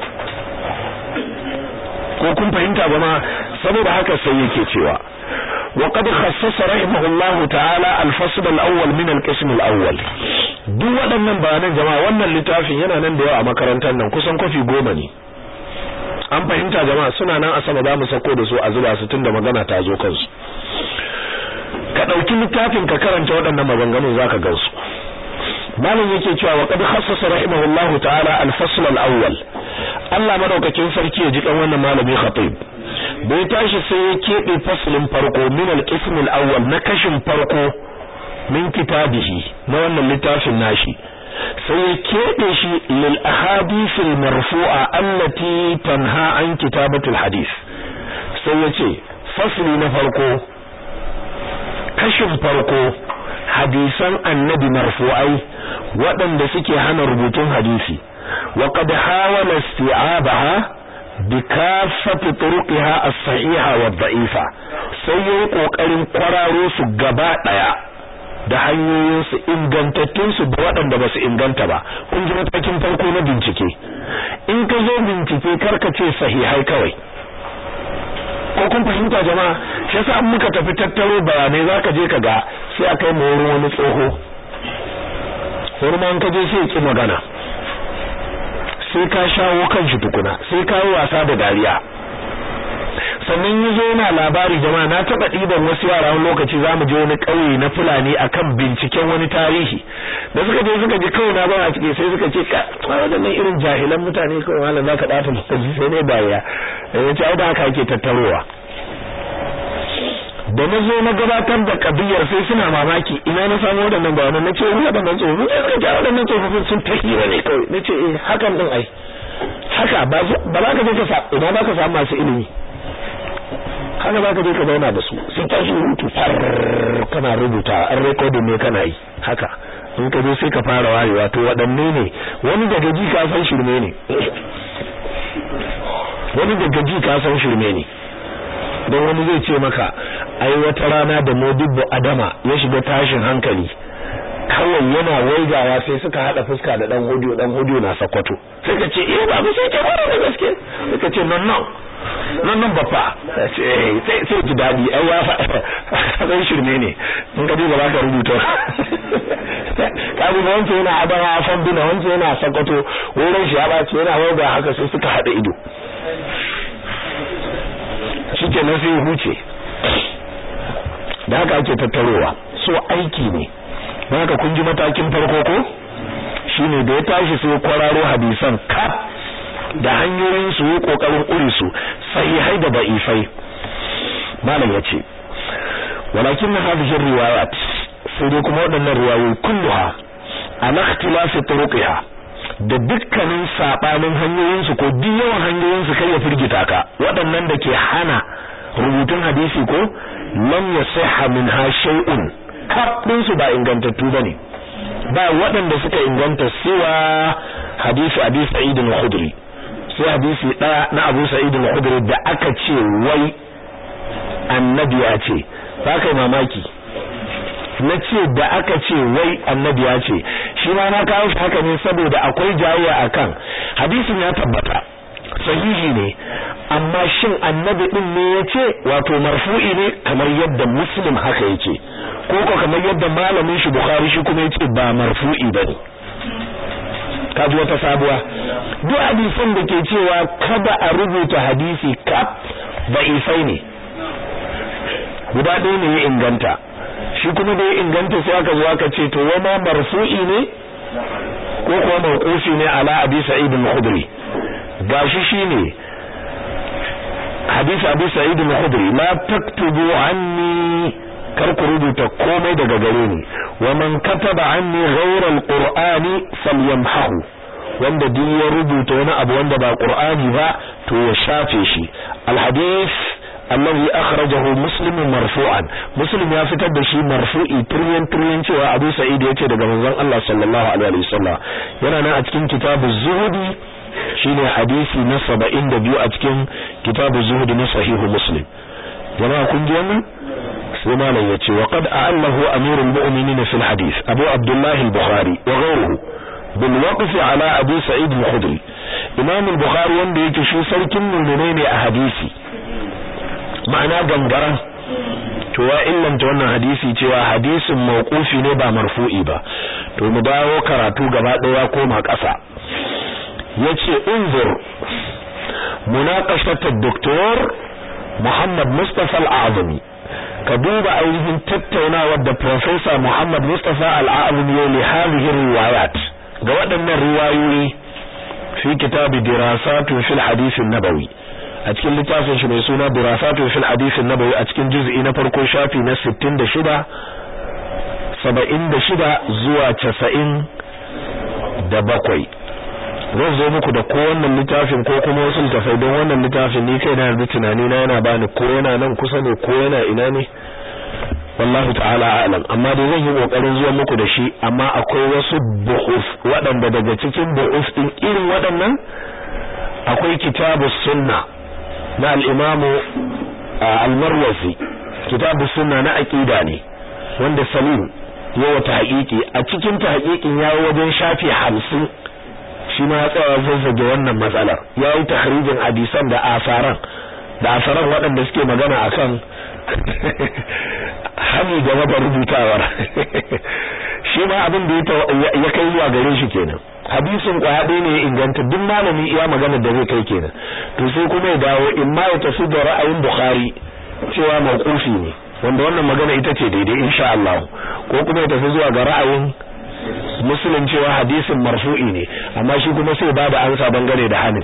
ko kun fahimta ba ma saboda haka sai yake cewa وقد خصص رحمه الله تعالى الفصل الأول من القسم الأول duk waɗannan bayanan jama'a wannan littafin yana nan da yawa a makarantar nan kusan kofi goma ne an fahimta jama'a suna nan a sama za mu sako da su a zuba su tunda magana ta zo kansu ka ɗauki littafin ka karanta waɗannan maganganun zaka gansu malam yake cewa wa qad khassasa rahimahullahu ta'ala al-fasl al-awwal Allah madaukakin sarki ya ji kan wannan malami khatib da ya tashi sai ya keɓe faslin farko min al-qism al-awwal na kashin farko min kitabihi na wannan littafin nashi sai ya keɓe shi lil ahadith al-marfu'a allati tanha an kitabatul hadith sai ya ce fasli na farko kashin farko hadisan annabi marfu'ai waɗanda suke hana rubutun hadisi wa qad hawala isti'abaha bi kaffati turuqiha as-sahiha wa dha'ifa sai yayi kokarin kwararo su gaba daya da hanyoyin su ingantattun su da waɗanda ba su inganta ba kun ji matakin farko na bincike in ka zo bincike karka ce sahihai kawai ko kun fahimta jama'a shi yasa an muka tafi tattaro bayanai zaka je ka ga sai a kai mu wurin wani tsoho hurman ka je sai ki magana sai ka shawo kan shi tukuna sai ka yi wasa da dariya sannan ya zo yana labari jama'a na taɓa ɗiban wasu yara wani lokaci za mu je wani ƙauye na fulani akan binciken wani tarihi da suka je suka ji kawai na ba a cike sai suka ce ka waɗannan irin jahilan mutane kawai malam za ka ɗata lokaci sai ne dariya ya ce ai da haka ake tattarowa da na zo na gabatar da kabiyar sai suna mamaki ina na samu waɗannan bayanan na ce wani waɗannan tsofaffin sai suka ce waɗannan tsofaffin sun ta hira ne kawai na ce eh hakan ɗin ai haka ba za ka je ka sa ina ba ka samu masu ilimi haka za ka je ka zauna da su sai ta shi rubutu far kana rubuta an rekodin ne kana yi haka in ka je sai ka fara wayewa to waɗanne ne wani daga ji ka san shirme ne wani daga ji ka san shirme ne don wani zai ce maka ai wata rana da modibbo adama ya shiga tashin hankali kawai yana waigawa sai suka hada fuska da dan hudu dan hudu na sakwato sai ka ce eh babu sai ce wani da gaske sai ka ce non non non non bappa sai sai ji dadi ai ya fa dan shirme ne in ka duba zaka rubuta ka duba wance yana adama fan bina wance yana sakwato wurin shi ya bace yana waiga haka sai suka hada ido shikenan sai huce da haka ake tattarowa so aiki ne don haka kun ji matakin farko ko shine da ya tashi sai kwararo hadisan kaf da hanyoyin su yi kokarin kuri su sahihai da da'ifai malam yace walakin hadhihi riwayat sai dai kuma waɗannan riwayoyi kulluha ala ikhtilafi turuqiha da dukkanin sabanin hanyoyin su ko duk yawan hanyoyin su kai ya firgita ka waɗannan da ke hana rubutun hadisi ko lam yasihha minha shay'un kafin su ba ingantattu bane ba waɗanda suka inganta siwa hadisi Abi Sa'id al-Khudri sai hadisi ɗaya na Abu Sa'id al-Khudri da aka ce wai annabi ya ce ba kai mamaki na ce da aka ce wai annabi ya ce shi ma na kawo shi haka ne saboda akwai jayayya akan hadisin ya tabbata sahihi ne amma shin annabi din ne ya ce wato marfu'i ne kamar yadda muslim haka yake ko ko kamar yadda malamin shi bukhari shi kuma yace ba marfu'i bane kaji wata sabuwa duk hadisin da ke cewa kada a rubuta hadisi kaf ba isai ne guda ɗaya ne ya inganta shi kuma da ya inganta sai aka zo aka ce to wama marfu'i ne ko kuma mawqufi ne ala abi sa'id al-khudri gashi shine hadisi abi sa'id al-khudri la taktubu anni kar ku rubuta komai daga gare ni wa man kataba anni ghayra al-qur'ani falyamhahu wanda duk ya rubuta wani abu wanda ba qur'ani ba to ya shafe shi al-hadith alladhi akhrajahu muslim marfu'an muslim ya fitar da shi marfu'i turyan turyan cewa abu sa'id yace daga manzon Allah sallallahu alaihi wasallam yana nan a cikin kitabuz zuhudi shine hadisi na 72 a cikin kitabuz zuhudi na sahihu muslim jama'a kun ji wannan sai malam yace wa qad a'allahu amirul mu'minin fil hadith abu abdullah al-bukhari wa ghayruhu bil waqf ala abi sa'id al-khudri imam al-bukhari wanda yake shi sarkin mu'minai ne a hadisi ma'ana gangaran to ya illanta wannan hadisi cewa hadisin mawqufi ne ba marfu'i ba to mu dawo karatu gaba daya koma ƙasa yace unzur munaqashat ad-doktor Muhammad Mustafa al-Azmi ka duba ainihin tattaunawar da Professor Muhammad Mustafa al-Azmi ya li hadhihi riwayat ga waɗannan riwayoyi fi kitab dirasatun fil hadith an-nabawi a a cikin littafin shi mai suna Dirasatu fil Hadith an-Nabawi a cikin juz'i na farko shafi na 66 76 zuwa 90 da bakwai zan zo muku da ko wannan littafin ko kuma wasu littafai don wannan littafin ni kai na yanzu tunani na yana bani ko yana nan kusa ne ko yana ina ne wallahu ta'ala a'lam amma dai zan yi kokarin zuwa muku da shi amma akwai wasu buhuf waɗanda daga cikin buhuf din irin waɗannan akwai kitabus sunna na al-imam al-marwazi kitabus sunna na aqida ne wanda salim yawa ta haƙiƙi a cikin ta haƙiƙin yayi wajen shafi 50 shi ma ya tsaya zazzage wannan matsalar yayi tahrijin hadisan da asaran da asaran waɗanda suke magana akan hani game da rubutawar shi ma abin da ya kai zuwa gare shi kenan hadisin kwaya ɗaya ne ya inganta duk malami iya magana da zai kai kenan to sai kuma ya dawo in ma ya tafi da ra'ayin bukhari cewa mawqufi ne wanda wannan magana ita ce daidai insha Allah ko kuma ya tafi zuwa ga ra'ayin muslim cewa hadisin marfu'i ne amma shi kuma sai ba da ansa bangare da hanin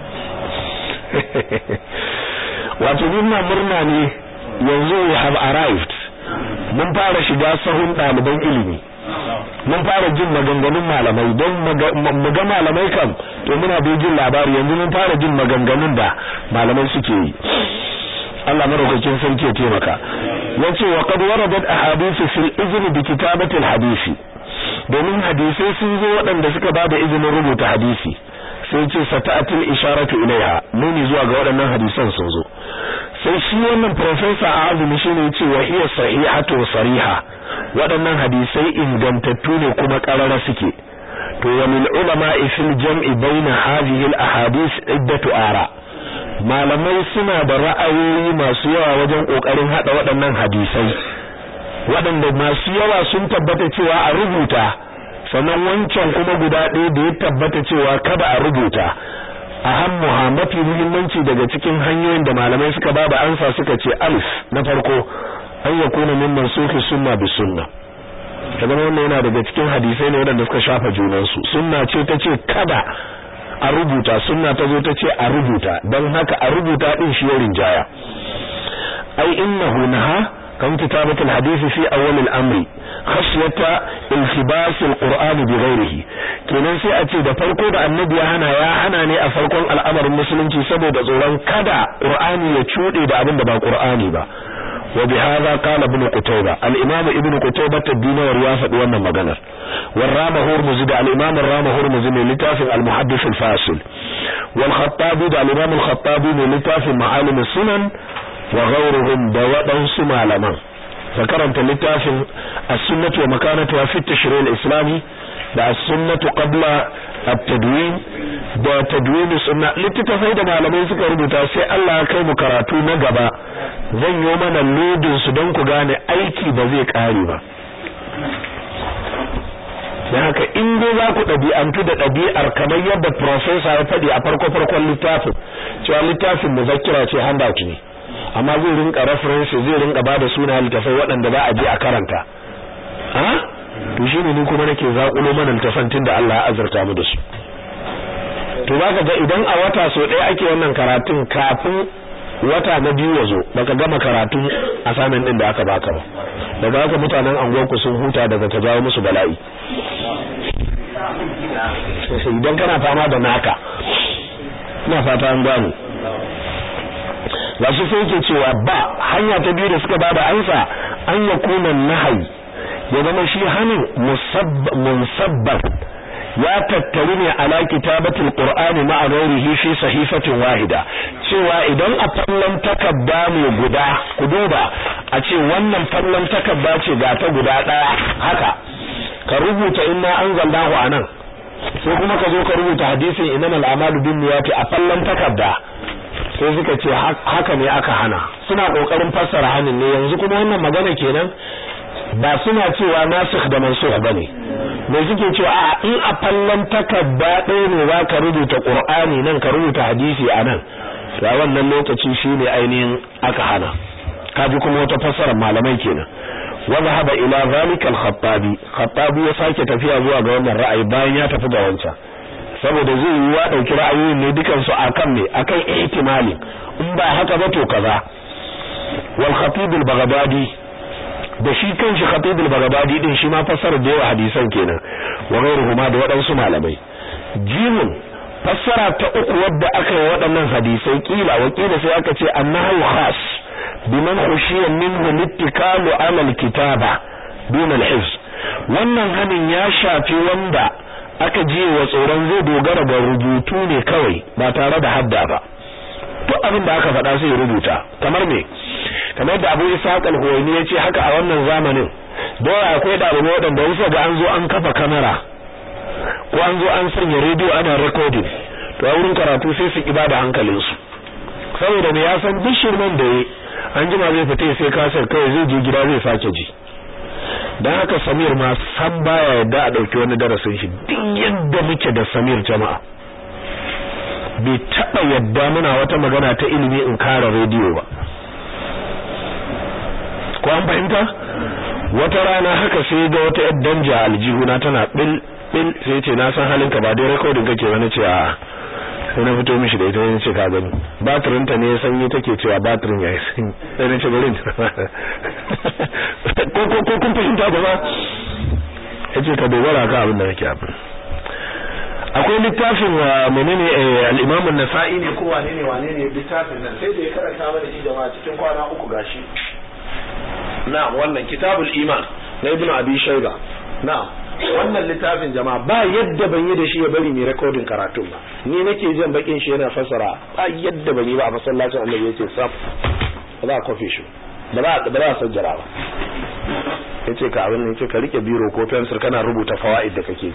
wato murna murna ne yanzu we have arrived mun fara shiga sahun ɗaliban ilimi mun fara jin maganganun malamai don mu ga malamai kam to muna da jin labari yanzu mun fara jin maganganun da malamai suke yi Allah maraukakin sarki ya taimaka yace wa qad waradat ahadithu fil izn bi kitabati al hadisi domin hadisai sun zo waɗanda suka bada izinin rubuta hadisi sai ce sata'atul isharatu ilaiha nuni zuwa ga waɗannan hadisan sun zo sai shi wannan professor a azumi shine yace wa hiya sahihatu sariha waɗannan hadisai ingantattu ne kuma ƙarara suke to wa lil ulama fil jam'i baina hadhihi al ahadith iddatu ara malamai suna da ra'ayoyi masu yawa wajen kokarin hada waɗannan hadisai waɗanda masu yawa sun tabbata cewa a rubuta sannan wancan kuma guda ɗaya da ya tabbata cewa kada a rubuta ahammuha mafi muhimmanci daga cikin hanyoyin da malamai suka ba da ansa suka ce alif na farko an ya kuna min mansuki sunna bi sunna kaga wannan yana daga cikin hadisai ne wanda suka shafa junansu sunna ce ta ce kada a rubuta sunna ta zo ta ce a rubuta don haka a rubuta din shi ya rinjaya ai innahu naha kan kitabatul hadisi fi awwal al-amri khashyata iltibas al-qur'an bi ghayrihi kenan sai a ce da farko da annabi ya hana ya hana ne a farkon al'amarin musulunci saboda tsoron kada qur'ani ya cude da abin da ba qur'ani ba wa bihadha qala ibn qutayba al-imam ibn qutayba ad-dinawar ya faɗi wannan maganar wal rama hurmuzi da al-imam rama hurmuzi ne littafin al-muhaddith al-fasil wal khattabi da al-imam al-khattabi ne littafin ma'alim sunan wa ghayruhum da waɗansu malaman ka karanta littafin as-sunnah wa makanatuha fi at-tashri' al-islami da as-sunnah qabla at-tadwin da tadwin sunna littafai da malamai suka rubuta sai Allah ya kai mu karatu na gaba zan yi mana lodin su don ku gane aiki ba zai kare ba dan haka in dai za ku ɗabi'antu da ɗabi'ar kamar yadda professor ya faɗi a farko farkon littafin cewa littafin muzakkira ce handout ne amma zai rinka reference zai rinka bada suna littafai waɗanda za a je a karanta ha to shine ni kuma nake zakulo mana littafan da Allah ya azurta mu da su to zaka ga idan a wata so ɗaya ake wannan karatun kafin wata na biyu ya zo baka gama karatun assignment din da aka baka ba daga haka mutanen anguwarku sun huta daga ta jawo musu bala'i idan kana fama da naka ina fata an gano gashi sai yake cewa ba hanya ta biyu da suka bada ansa an yakuna nahyi ya zama shi hanin musabbab ya tattaru ne ala kitabatul qur'ani ma'a ghairihi fi sahifatin wahida cewa idan a fallon takabba ne guda ku duba a ce wannan fallon takabba ce ga ta guda daya haka ka rubuta inna anzalnahu anan sai kuma ka zo ka rubuta hadisin innamal a'malu binniyati a fallon takabba sai suka ce haka ne aka hana suna kokarin fassara hanin ne yanzu kuma wannan magana kenan ba suna cewa nasikh da mansukh bane me suke cewa a in a fallan takarda ɗaya ne za ka rubuta qur'ani nan ka rubuta hadisi a nan da wannan lokaci shine ainihin aka hana kaji kuma wata fassarar malamai kenan wa zahaba ila zalika al-khattabi khattabi ya sake tafiya zuwa ga wannan ra'ayi bayan ya tafi ga wancan saboda zai yi wa dauki ra'ayoyin ne dukan su akan me akan ihtimali in ba haka ba to kaza wal khatib al baghdadi da shi kanshi khatib al baghdadi din shi ma fassara da yawa hadisan kenan wa ghairuhuma da waɗansu malamai jimun fassara ta uku wadda aka yi waɗannan hadisai kila wakila sai aka ce annahu khas biman khushiya minhu littikalu ala alkitaba dun alhifz wannan hanin ya shafi wanda aka ji wa tsoron zai dogara ga rubutu ne kawai ba tare da hadda ba to abin da aka faɗa sai rubuta kamar me kamar da Abu Ishaq al-Huwaini yace haka a wannan zamanin da akwai dalibai waɗanda wasu ga an zo an kafa kamera ko an zo an sanya rediyo ana recording to a wurin karatu sai su ibada hankalinsu saboda me ya san duk shirman da yi an jima zai fita sai kasar kawai zai je gida zai sake ji dan haka Samir ma san baya yadda a dauki wani darasin shi duk yadda muke da Samir jama'a bai taba yadda muna wata magana ta ilimi in kara rediyo ba ko an fahimta wata rana haka sai ga wata yar danja aljihuna tana bil bil sai ce na san halinka ba dai recording kake wani ce a sai na fito mishi da ita ne ce ka gani batirin ta ne sanyi take cewa batirin yayi sanyi sai na ce bari ko ko ko kun fahimta ba yace ka dogara ka abin da kake abin akwai littafin wa menene al-Imam an-Nasa'i ne ko wane ne wane ne littafin nan sai da ya karanta mana shi jama'a cikin kwana uku gashi na'am wannan kitabul iman na Ibn Abi Shayba na'am wannan littafin jama'a ba yadda ban yi da shi ya bari mai recording karatun ba ni nake jin bakin shi yana fasara ba yadda ban yi ba a masallacin Annabi yace sab ba za a kofe shi ba za ba za a sajjara ba yace ka abin yace ka rike biro ko pencil kana rubuta fawaid da kake ji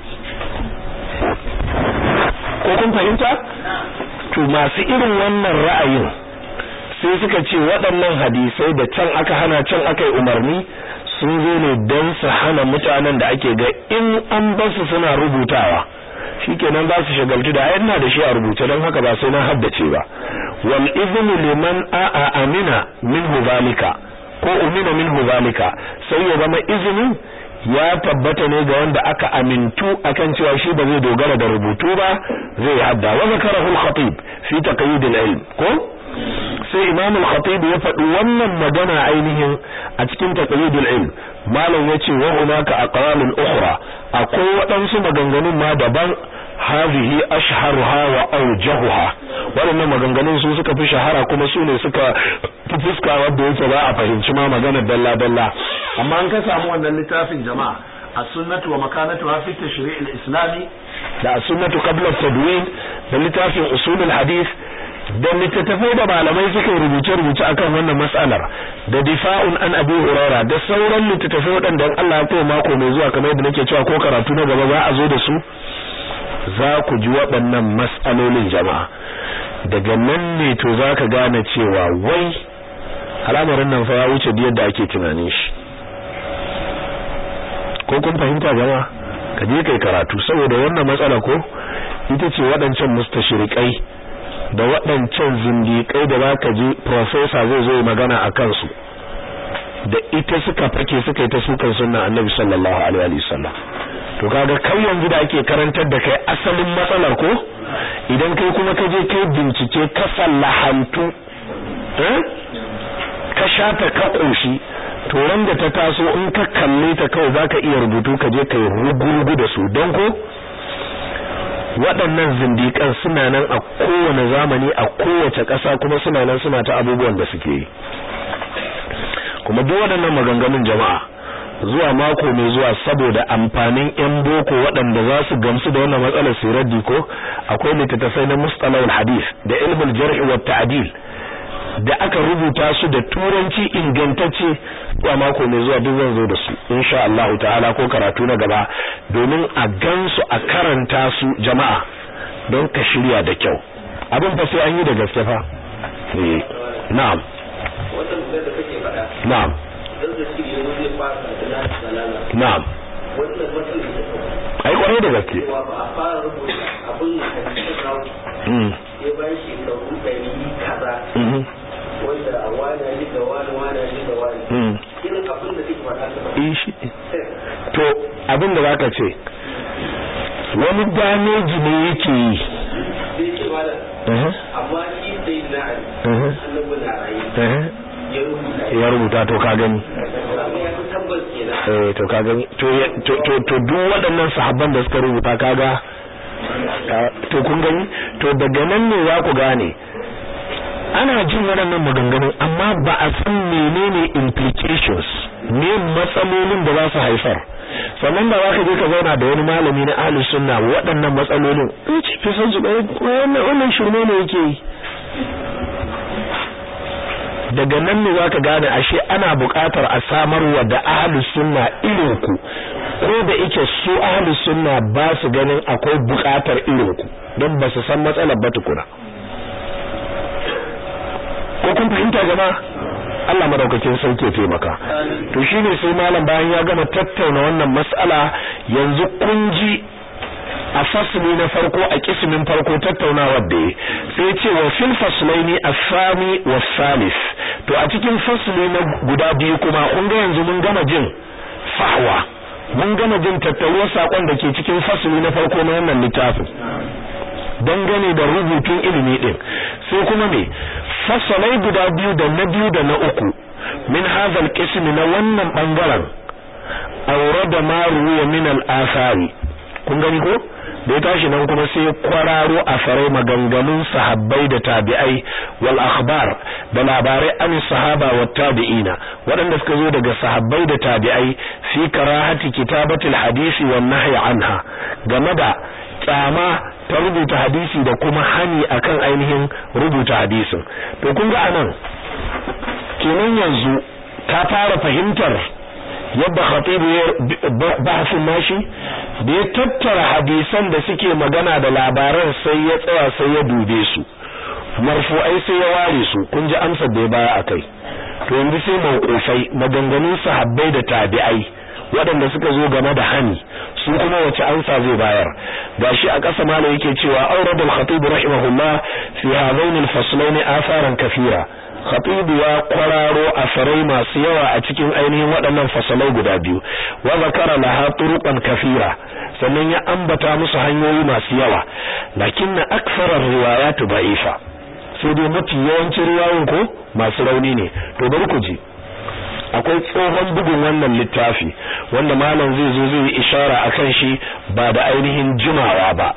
ko kun fahimta to masu irin wannan ra'ayin sai suka ce waɗannan hadisai da can aka hana can aka yi umarni sun zo ne don su hana mutanen da ake ga in an basu suna rubutawa shikenan za su shagaltu da yana da shi a rubuce don haka ba sai na haddace ba wal iznu liman a'a amina minhu zalika ko umina minhu zalika sai ya zama izinin ya tabbata ne ga wanda aka amintu akan cewa shi ba zai dogara da rubutu ba zai hadda wa zakarahu al-khatib fi taqyid al-ilm ko sai imam al-khatib ya faɗi wannan magana ainihin a cikin taqyid al-ilm malam yace wa hunaka aqwalun ukhra akwai waɗansu maganganun ma daban hadhihi ashharuha wa awjahuha waɗannan maganganun su suka fi shahara kuma su ne suka fi fuska wanda yake ba a fahimci ma magana dalla dalla amma an ka samu wannan littafin jama'a as-sunnatu wa makanatuha fi tashri' al-islami da as-sunnatu qabla at-tadwin da littafin usul al-hadith da littattafai da malamai suka rubuce-rubuce akan wannan mas'alar da difa'un an abi hurara da sauran littattafai waɗanda Allah ya kai mako mai zuwa kamar yadda nake cewa ko karatu na gaba za a zo da su za ku ji waɗannan mas'alolin jama'a daga nan ne to za ka gane cewa wai al'amarin nan fa ya wuce da yadda ake tunanin shi ko kun fahimta jama'a ka je kai karatu saboda wannan matsala ko ita ce waɗancan mustashrikai da waɗancan zindiƙai da zaka ji professor zai zo magana a kansu da ita suka fake suka yi ta sukan sunna annabi sallallahu alaihi wasallam to kaga kai yanzu da ake karantar da kai asalin matsalar ko idan kai kuma ka je kai bincike ka sallahantu eh ka shata ka koshi to ran da ta taso in ka kalle ta kawai zaka iya rubutu ka je kai rugurugu da su don ko waɗannan zindiƙan suna nan a kowane zamani a kowace ƙasa kuma suna nan suna ta abubuwan da suke yi kuma duk waɗannan maganganun jama'a zuwa mako mai zuwa saboda amfanin yan boko waɗanda za su gamsu da wannan matsalar siraddi ko akwai littattafai na mustalahul hadith da ilmul jarh wa ta'dil da aka rubuta su da turanci ingantacce zuwa mako mai zuwa duk zan zo da su insha Allah ta'ala ko karatu na gaba domin a gansu a karanta su jama'a don ka shirya da kyau abin fa sai an yi da gaske fa eh na'am na'am na'am ai kwarai da gaske mm wanda wani ji da wani wani ji da wani irin abin da suke faɗa to abin da zaka ce wani dameji ne yake yi sai ce malam Mhm. amma shi sai na ali Mhm. annabi na rayu Mhm. ya rubuta ya rubuta to ka gani amma ya fi tabbas kenan eh to ka gani to ya- to to to duk waɗannan sahabban da suka rubuta kaga ka- to kun gani to daga nan ne za ku gane ana jin waɗannan maganganun amma ba a san menene implications ne matsalolin da za su haifar sannan da za ka je ka zauna da wani malami na ahli sunna waɗannan matsalolin in ce fi san su ɗaya wannan wannan shirme ne yake yi daga nan ne zaka gane ashe ana buƙatar a samarwa da ahlus sunna irin ku ko da yake su ahlus sunna ba su ganin akwai buƙatar irin ku don ba su san matsalar ba tukuna ko kun fahimta jama'a Allah madaukakin sauke taimaka to shine sai malam bayan ya gama tattauna wannan mas'ala yanzu kun ji a fasli na farko a kismin farko tattaunawar da ya sai ce wa fil faslaini as-sani was-salis to a cikin fasli na guda biyu kuma kun ga yanzu mun gama jin fahwa mun gama jin tattauwar sakon da ke cikin fasli na farko na wannan littafin dangane da rubutun ilimi din sai kuma me fasalai guda biyu da na biyu da na uku min hadhal qismi na wannan bangaren awrada ma ruwa min al-athari kun gani ko da ya tashi nan kuma sai kwararo a farai maganganun sahabbai da tabi'ai wal akhbar da labarai an sahaba wa tabi'ina waɗanda suka zo daga sahabbai da tabi'ai fi karahati kitabatil hadisi wan nahyi anha game da kyama ta rubuta hadisi da kuma hani akan ainihin rubuta hadisin to kun ga anan kenan yanzu ka fara fahimtar yadda khatibu ya bahasin nashi da ya tattara hadisan da suke magana da labaran sai ya tsaya sai ya dube su marfu'ai sai ya ware su kun ji amsar da ya baya akai to yanzu sai mawqufai maganganun sahabbai da tabi'ai waɗanda suka zo game da hani su kuma wace amsa zai bayar gashi a ƙasa malam yake cewa aurad al-khatib rahimahullah fi hadain al-faslain atharan kafira khatib ya kwararo asarai masu yawa a cikin ainihin waɗannan fasalai guda biyu wa zakara laha turuqan kafira sannan ya ambata musu hanyoyi masu yawa lakinna aktharar riwayat da'ifa sai dai mafi yawancin riwayoyin ko masu rauni ne to bari ku ji akwai tsohon bugun wannan littafi wanda malam zai zo zai yi ishara akan shi ba da ainihin jimawa ba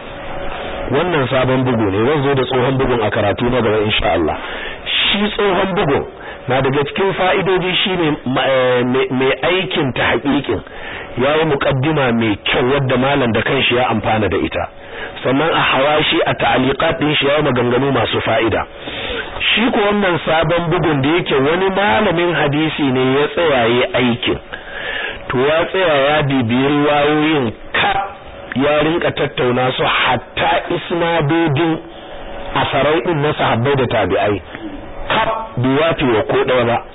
wannan sabon bugu ne zan zo da tsohon bugun a karatu na gaba insha Allah shi tsohon bugun na daga cikin fa'idoji shine mai aikin ta haƙiƙin yayi muqaddima mai kyau wadda malam da kanshi ya amfana da ita sannan a hawashi a ta'aliqat din shi yayi maganganu masu fa'ida shi ko wannan sabon bugun da yake wani malamin hadisi ne ya tsayaye aikin to ya tsaya ya bibiyi riwayoyin ka ya rinka tattauna su hatta isnadodin asarai din na sahabbai da tabi'ai kaf biwafi wa ko ɗaya ba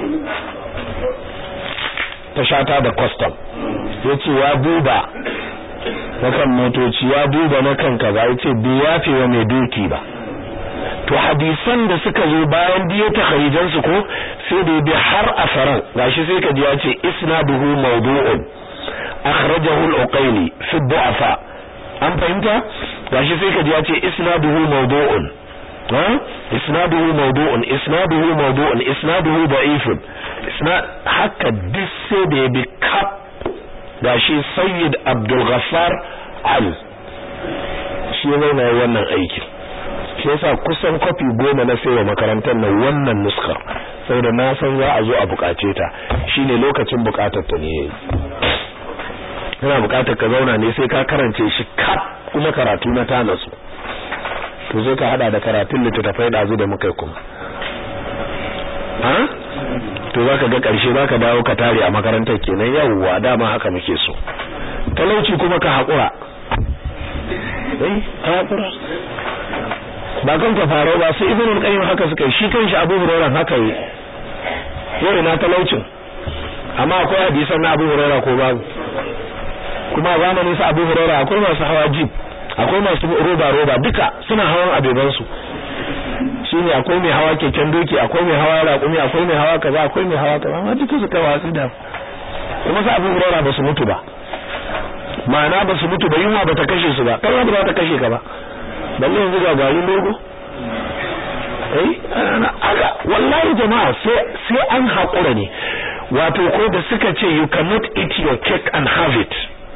ta shata da custom yace ya duba na kan motoci ya duba na kan kaza yace biwafi wa mai doki ba to hadisan da suka zo bayan biyo ta kharijan su ko sai da bi har asaran gashi sai ka ji ya ce isnaduhu mawdu'un akhrajahu al-uqayli fi du'afa an fahimta gashi sai ka ji ya ce isnaduhu mawdu'un ha isnaduhu mawdu'un isnaduhu mawdu'un isnaduhu da'ifun isnad haka duk sai da bi kap gashi sayyid abdul ghaffar al shi ne wannan aikin shi yasa kusan kofi goma na sayo makarantar nan wannan nuskar saboda na san za a zo a bukace ta shine lokacin bukatar ta ne kana bukatar ka zauna ne sai ka karance shi kaf kuma karatu na ta nasu to sai ka hada da karatun littattafai da azu da muka yi kuma ha to zaka ga karshe zaka dawo ka tare a makarantar kenan yawwa dama haka muke so talauci kuma ka hakura eh ka hakura ba kan ka faro ba sai ibnul qayyim haka suka yi shi kanshi abu hurairah haka yi yau ina talaucin amma akwai hadisan na abu hurairah ko babu kuma zamanin sa abu hurairah akwai masu hawa jeep akwai masu roba roba duka suna hawan abeban su shine akwai mai hawa keken doki akwai mai hawa raƙumi akwai mai hawa kaza akwai mai hawa kaza amma duka suka watsi da kuma sa abu hurairah ba su mutu ba ma'ana ba su mutu ba yunwa ba ta kashe su ba kai ba za ta kashe ka ba balle yanzu ga garin logo eh aga wallahi jama'a sai sai an hakura ne wato ko da suka ce you cannot eat your cake and have it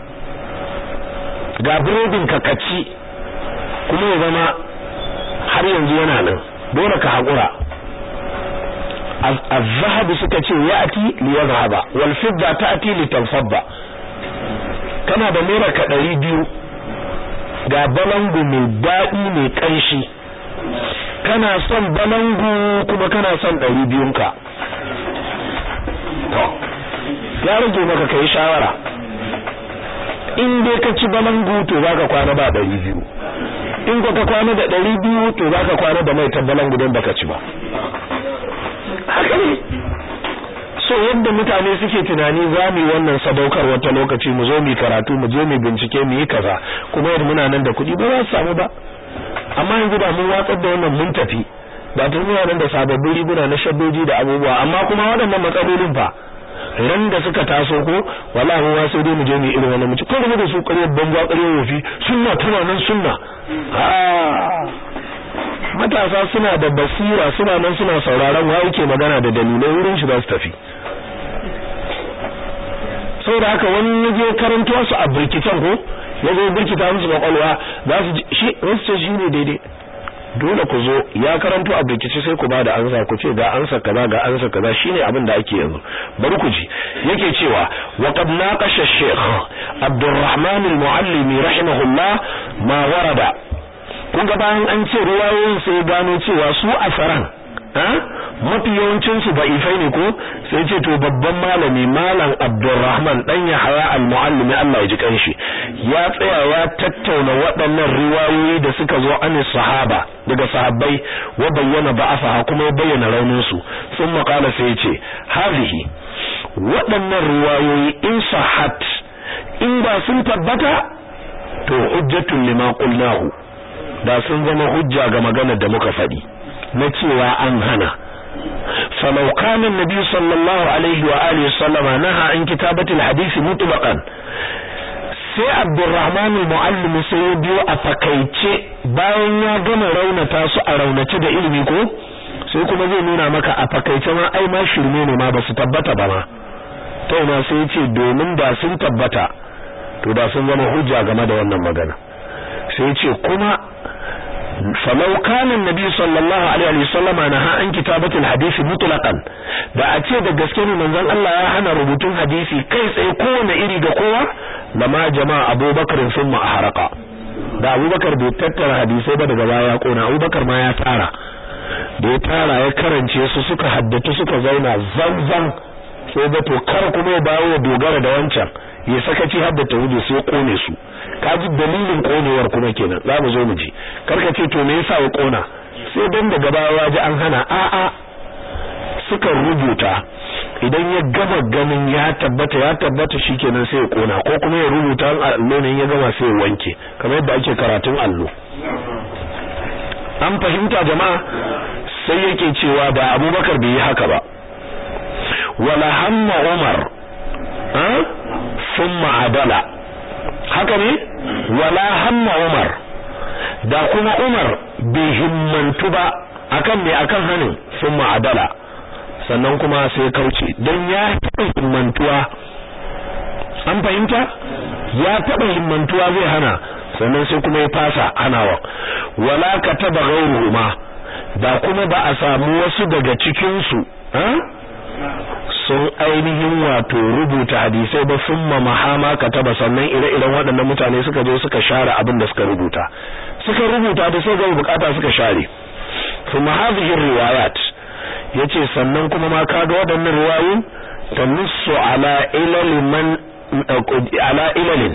ga burodin ka kaci kuma ya zama har yanzu yana nan dole ka hakura az-zahab suka ce ya'ti li yadhhaba wal fidda ta'ti li tanfadda kana da naira ka 200 ga balangu mai daɗi mai ƙanshi kana son balangu kuma kana son ɗari biyunka to ya rage maka kai shawara in dai ka ci balangu to za ka kwana ba ɗari biyu in ka kwana da ɗari biyu to za ka kwana da mai balangu don baka ci ba haka ne so yadda mutane suke tunani za mu yi wannan sadaukar wata lokaci mu zo mu karatu mu je mu bincike mu yi kaza kuma yadda muna nan da kuɗi ba za su samu ba amma yanzu da mun watsar da wannan mun tafi ba tun muna nan da sababbin riguna na shaddoji da abubuwa amma kuma waɗannan matsalolin fa ran da suka taso ko wallahi mu sai dai mu je mu irin wannan mu ci ko da su ƙaryar banza ƙaryar wofi sunna tana nan sunna matasa suna da basira suna nan suna sauraron wa yake magana da dalilai wurin shi za su tafi saboda haka wani yaje karanto su a birkitan ko yazo birkita musu kwakwalwa za su shi wasu shi ne daidai dole ku zo ya karanto a birkice sai ku bada ansa ku ce ga ansa kaza ga ansa kaza shine abin da ake yanzu bari ku ji yake cewa wa qad naqasha shaykh Abdurrahman al-Muallimi rahimahullah ma warada kun ga bayan an ce ruwayoyin sai gano cewa su asaran mafi yawancin su da'ifai ne ko sai ce to babban malami malam Abdulrahman dan Yahya al-Muallimi Allah ya ji kanshi ya tsaya ya tattauna waɗannan riwayoyi da suka zo an sahaba daga sahabbai wa bayyana ba'afa kuma ya bayyana raunin su sun makala sai ya ce hazihi waɗannan riwayoyi in sahat in ba sun tabbata to hujjatun lima qulnahu da sun zama hujja ga maganar da muka faɗi na cewa an hana falau kana nabi sallallahu alaihi wa alihi sallama naha an kitabatil hadisi mutlaqan sai abdurrahman al-muallim sai ya biyo a fakaice bayan ya gama raunata su a raunace da ilimi ko sai kuma zai nuna maka a fakaice ma ai ma shirme ne ma basu tabbata ba ma to ma sai ya ce domin da sun tabbata to da sun zama hujja game da wannan magana sai ya ce kuma falau kana nabi sallallahu alaihi wa sallama naha an kitabatul hadisi mutlaqan da a ce da gaske ne manzon Allah ya hana rubutun hadisi kai tsaye kowane iri ga kowa lama jama'a Abubakar sun ma haraka da Abubakar bai tattara hadisai ba daga baya ya kona Abubakar ma ya tara da ya tara ya karance su suka haddatu suka zauna zanzan sai da to kar kuma ya dawo ya dogara da wancan ya sakaci haddata wuce sai kone su kaji dalilin konewar kuma kenan za mu zo mu ji karka ce to me yasa ya kona sai dan daga baya ji an hana a a suka rubuta idan ya gama ganin ya tabbata ya tabbata shikenan sai ya kona ko kuma ya rubuta an allo ne ya gama sai ya wanke kamar yadda ake karatun allo an fahimta jama'a sai yake cewa da Abubakar bai yi haka ba wala hamma Umar ha thumma adala haka ne wala hamma Umar da kuma Umar bai himmantu ba akan me akan hanin thumma adala sannan kuma sai kauce dan ya taɓa himmantuwa an fahimta ya taɓa himmantuwa zai hana sannan sai kuma ya fasa hanawa wala kataba ghayruhuma da kuma ba a samu wasu daga cikin su sun ainihin wato rubuta hadisai ba summa mahama kataba sannan ire-iren waɗannan mutane suka zo suka share abin da suka rubuta suka rubuta da sai ga bukata suka share kuma hadhihi riwayat yace sannan kuma ma kaga waɗannan riwayoyi tanussu ala ilal man ala ilalin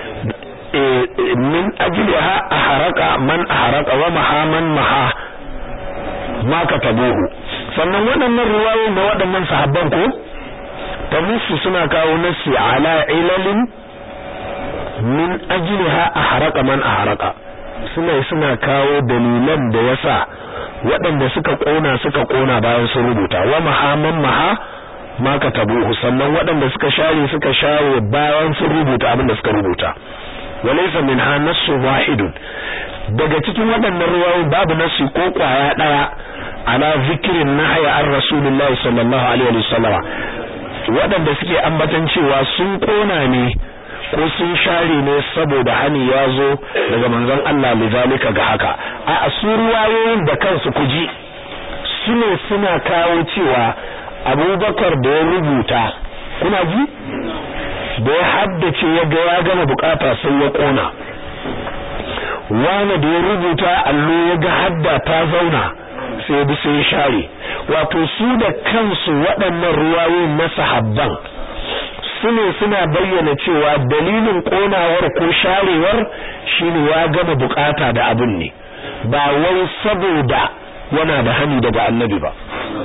min ajliha aharaka man aharaka wa maha man maha ma katabuhu sannan waɗannan riwayoyi na waɗannan sahabban ko tanussu suna kawo nasi ala ilalin min ajliha aharaka man aharaka suna suna kawo dalilan da yasa waɗanda suka ƙona suka ƙona bayan sun rubuta wa mahaman maha ma katabuhu sannan waɗanda suka share suka share bayan sun rubuta abin da suka rubuta walaysa minha nassu wahidun daga cikin waɗannan ruwayoyi babu nassi ko kwaya daya ala zikirin nahya an rasulullahi sallallahu alaihi wasallam waɗanda suke ambatan cewa sun kona ne ko sun share ne saboda hani ya zo daga manzon Allah lizalika ga haka a su ruwayoyin da kansu kuji su ne suna kawo cewa abubakar da ya rubuta kuna ji da ya haddace ya ga ya gama bukata sai ya kona wani da ya rubuta allo ya ga hadda ta zauna sai bi sai share wato su da kansu waɗannan ruwayoyin na sahabban su ne suna bayyana cewa dalilin konawar ko sharewar shine ya gama bukata da abin ne ba wai saboda yana da hani daga annabi ba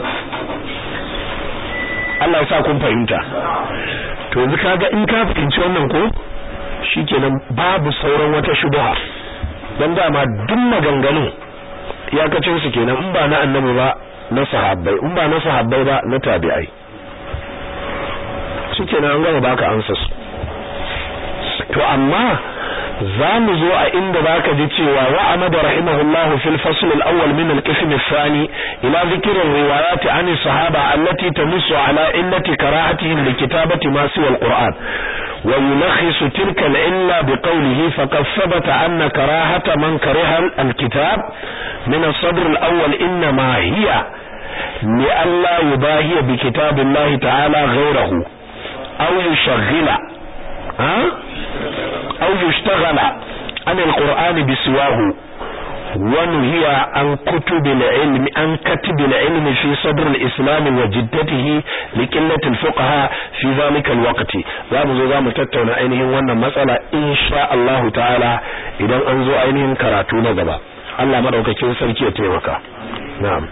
Allah ya sa kun fahimta to yanzu kaga in ka fahimci wannan ko shikenan babu sauran wata shubha dan dama duk maganganun iyakacin su kenan in ba na annabi ba na sahabbai in ba na sahabbai ba na tabi'ai shikenan an gama baka ansa su to amma za mu zo a inda zaka ji cewa wa amada rahimahullah fil fasl al awwal min al qism al thani ila dhikr al riwayat an al sahaba allati tamissu ala illati karahatihim li kitabati ma siwa al quran wa yulakhis tilka al illa bi qawlihi faqad thabata anna karahata man kariha al kitab min al sadr al awwal inma hiya li alla yubahi bi kitab allah ta'ala ghayrahu aw yushaghila ha أو يشتغل عن القرآن بسواه ونهي عن كتب العلم عن كتب العلم في صدر الإسلام وجدته لقلة الفقهاء في ذلك الوقت zamu zo zamu tattauna ainihin wannan matsala insha Allah ta'ala idan an zo ainihin karatu na gaba Allah madaukakin sarki ya taimaka na'am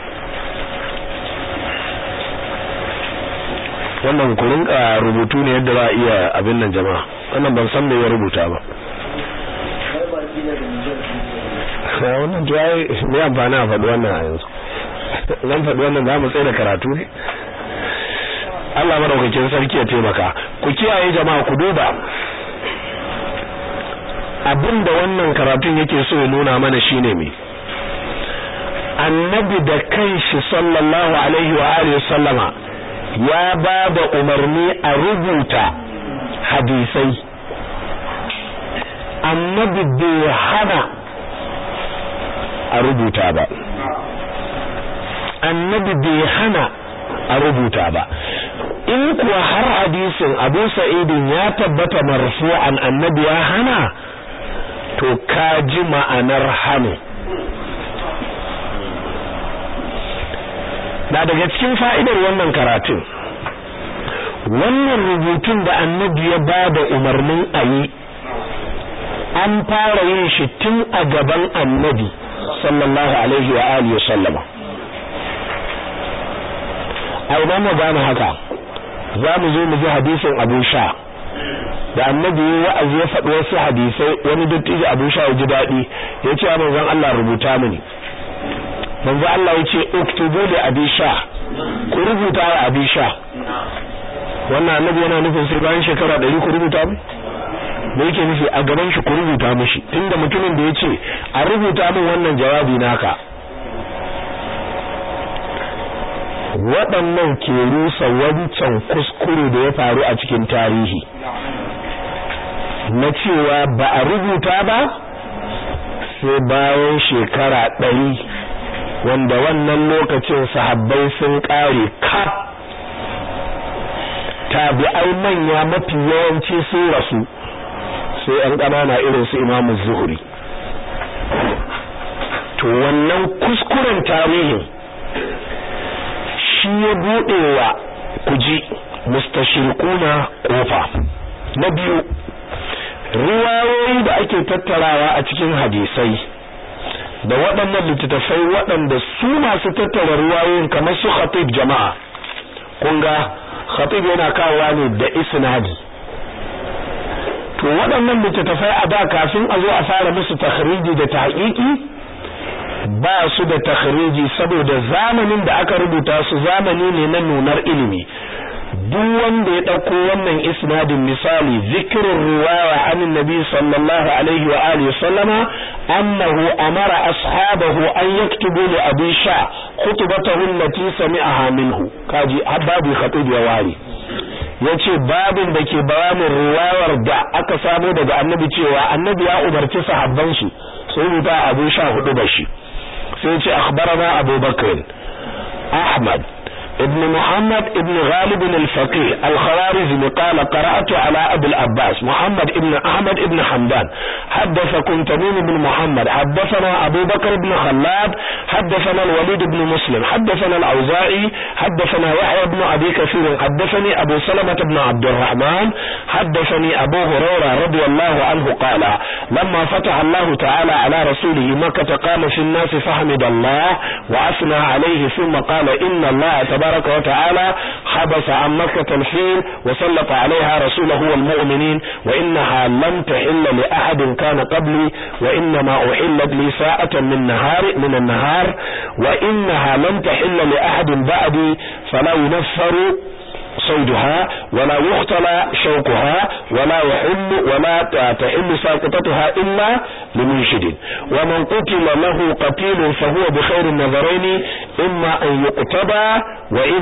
wannan ku rinka rubutu ne yadda za a iya abin nan jama'a wannan ban san me ya rubuta ba wannan to ai me amfani a faɗi wannan a yanzu zan faɗi wannan za mu tsaye da karatu ne Allah madaukakin sarki ya taimaka ku kiyaye jama'a ku duba abin da wannan karatun yake so ya nuna mana shine me annabi da kanshi sallallahu alaihi wa alihi sallama ya ba da umarni a rubuta hadisai annabi bai hana a rubuta ba annabi bai hana a rubuta ba in kuwa har hadisin abu sa'idin ya tabbata marfu'an annabi ya hana to ka ji ma'anar hannu na daga cikin fa'idar wannan karatun wannan rubutun da annabi ya ba da umarnin a yi an fara yin shi tun a gaban annabi sallallahu alaihi wa alihi sallama a idan mu gane haka za mu zo mu ji hadisin abu sha da annabi ya wa'azi ya faɗi wasu hadisai wani dattijo abu sha ya ji daɗi ya ce manzon Allah rubuta mini manzo Allah ya ce uktubu li abi sha ku rubuta wa abi sha wannan annabi yana nufin sai bayan shekara 100 ku rubuta mu me yake nufi a gaban shi ku rubuta mishi tunda mutumin da yace a rubuta min wannan jawabi naka waɗannan ke rusa wancan kuskure da ya faru a cikin tarihi na cewa ba a rubuta ba sai bayan shekara ɗari wanda wannan lokacin sahabbai sun ƙare kaf tabi'ai manya mafi yawanci sun rasu sai an ƙanana irin su imamu zuhuri to wannan kuskuren tarihin shi ya buɗewa kuji mustashirkuna kofa na biyu riwayoyi da ake tattarawa a cikin hadisai da waɗannan littattafai waɗanda su masu tattara riwayoyin kamar su khatib jama'a kun ga khatib yana kawowa ne da isnadi to waɗannan littattafai a da kafin a zo a fara musu takhriji da tahqiqi ba su da takhriji saboda zamanin da aka rubuta su zamani ne na nunar ilimi duk wanda ya dauko wannan isnadin misali zikrul riwaya anin nabi sallallahu alaihi wa alihi sallama annahu amara ashabahu an yaktubu li abi sha khutbatahu allati sami'aha minhu kaji babu khatib ya wari yace babin da ke bayanin riwayar da aka samu daga annabi cewa annabi ya umarci sahabban shi sai rubuta abu sha hudu da shi sai ce akhbarana abubakar ahmad ابن محمد ابن غالب الفقيه الخوارزمي قال قرأت على أبي العباس محمد ابن أحمد ابن حمدان حدثكم تميم بن محمد حدثنا أبو بكر بن خلاد حدثنا الوليد بن مسلم حدثنا الأوزاعي حدثنا يحيى بن أبي كثير حدثني أبو سلمة بن عبد الرحمن حدثني أبو هريرة رضي الله عنه قال لما فتح الله تعالى على رسوله مكة قام في الناس فحمد الله وأثنى عليه ثم قال إن الله تبارك وتعالى حبس عن مكة الفيل وسلط عليها رسوله والمؤمنين وإنها لم تحل لأحد كان قبلي وإنما أحلت لي ساعة من نهار من النهار وإنها لم تحل لأحد بعدي فلا ينفر صيدها ولا يختلى شوكها ولا يحل ولا تحل ساقطتها إلا لمنشد ومن قتل له قتيل فهو بخير النظرين إما أن يقتبى وإن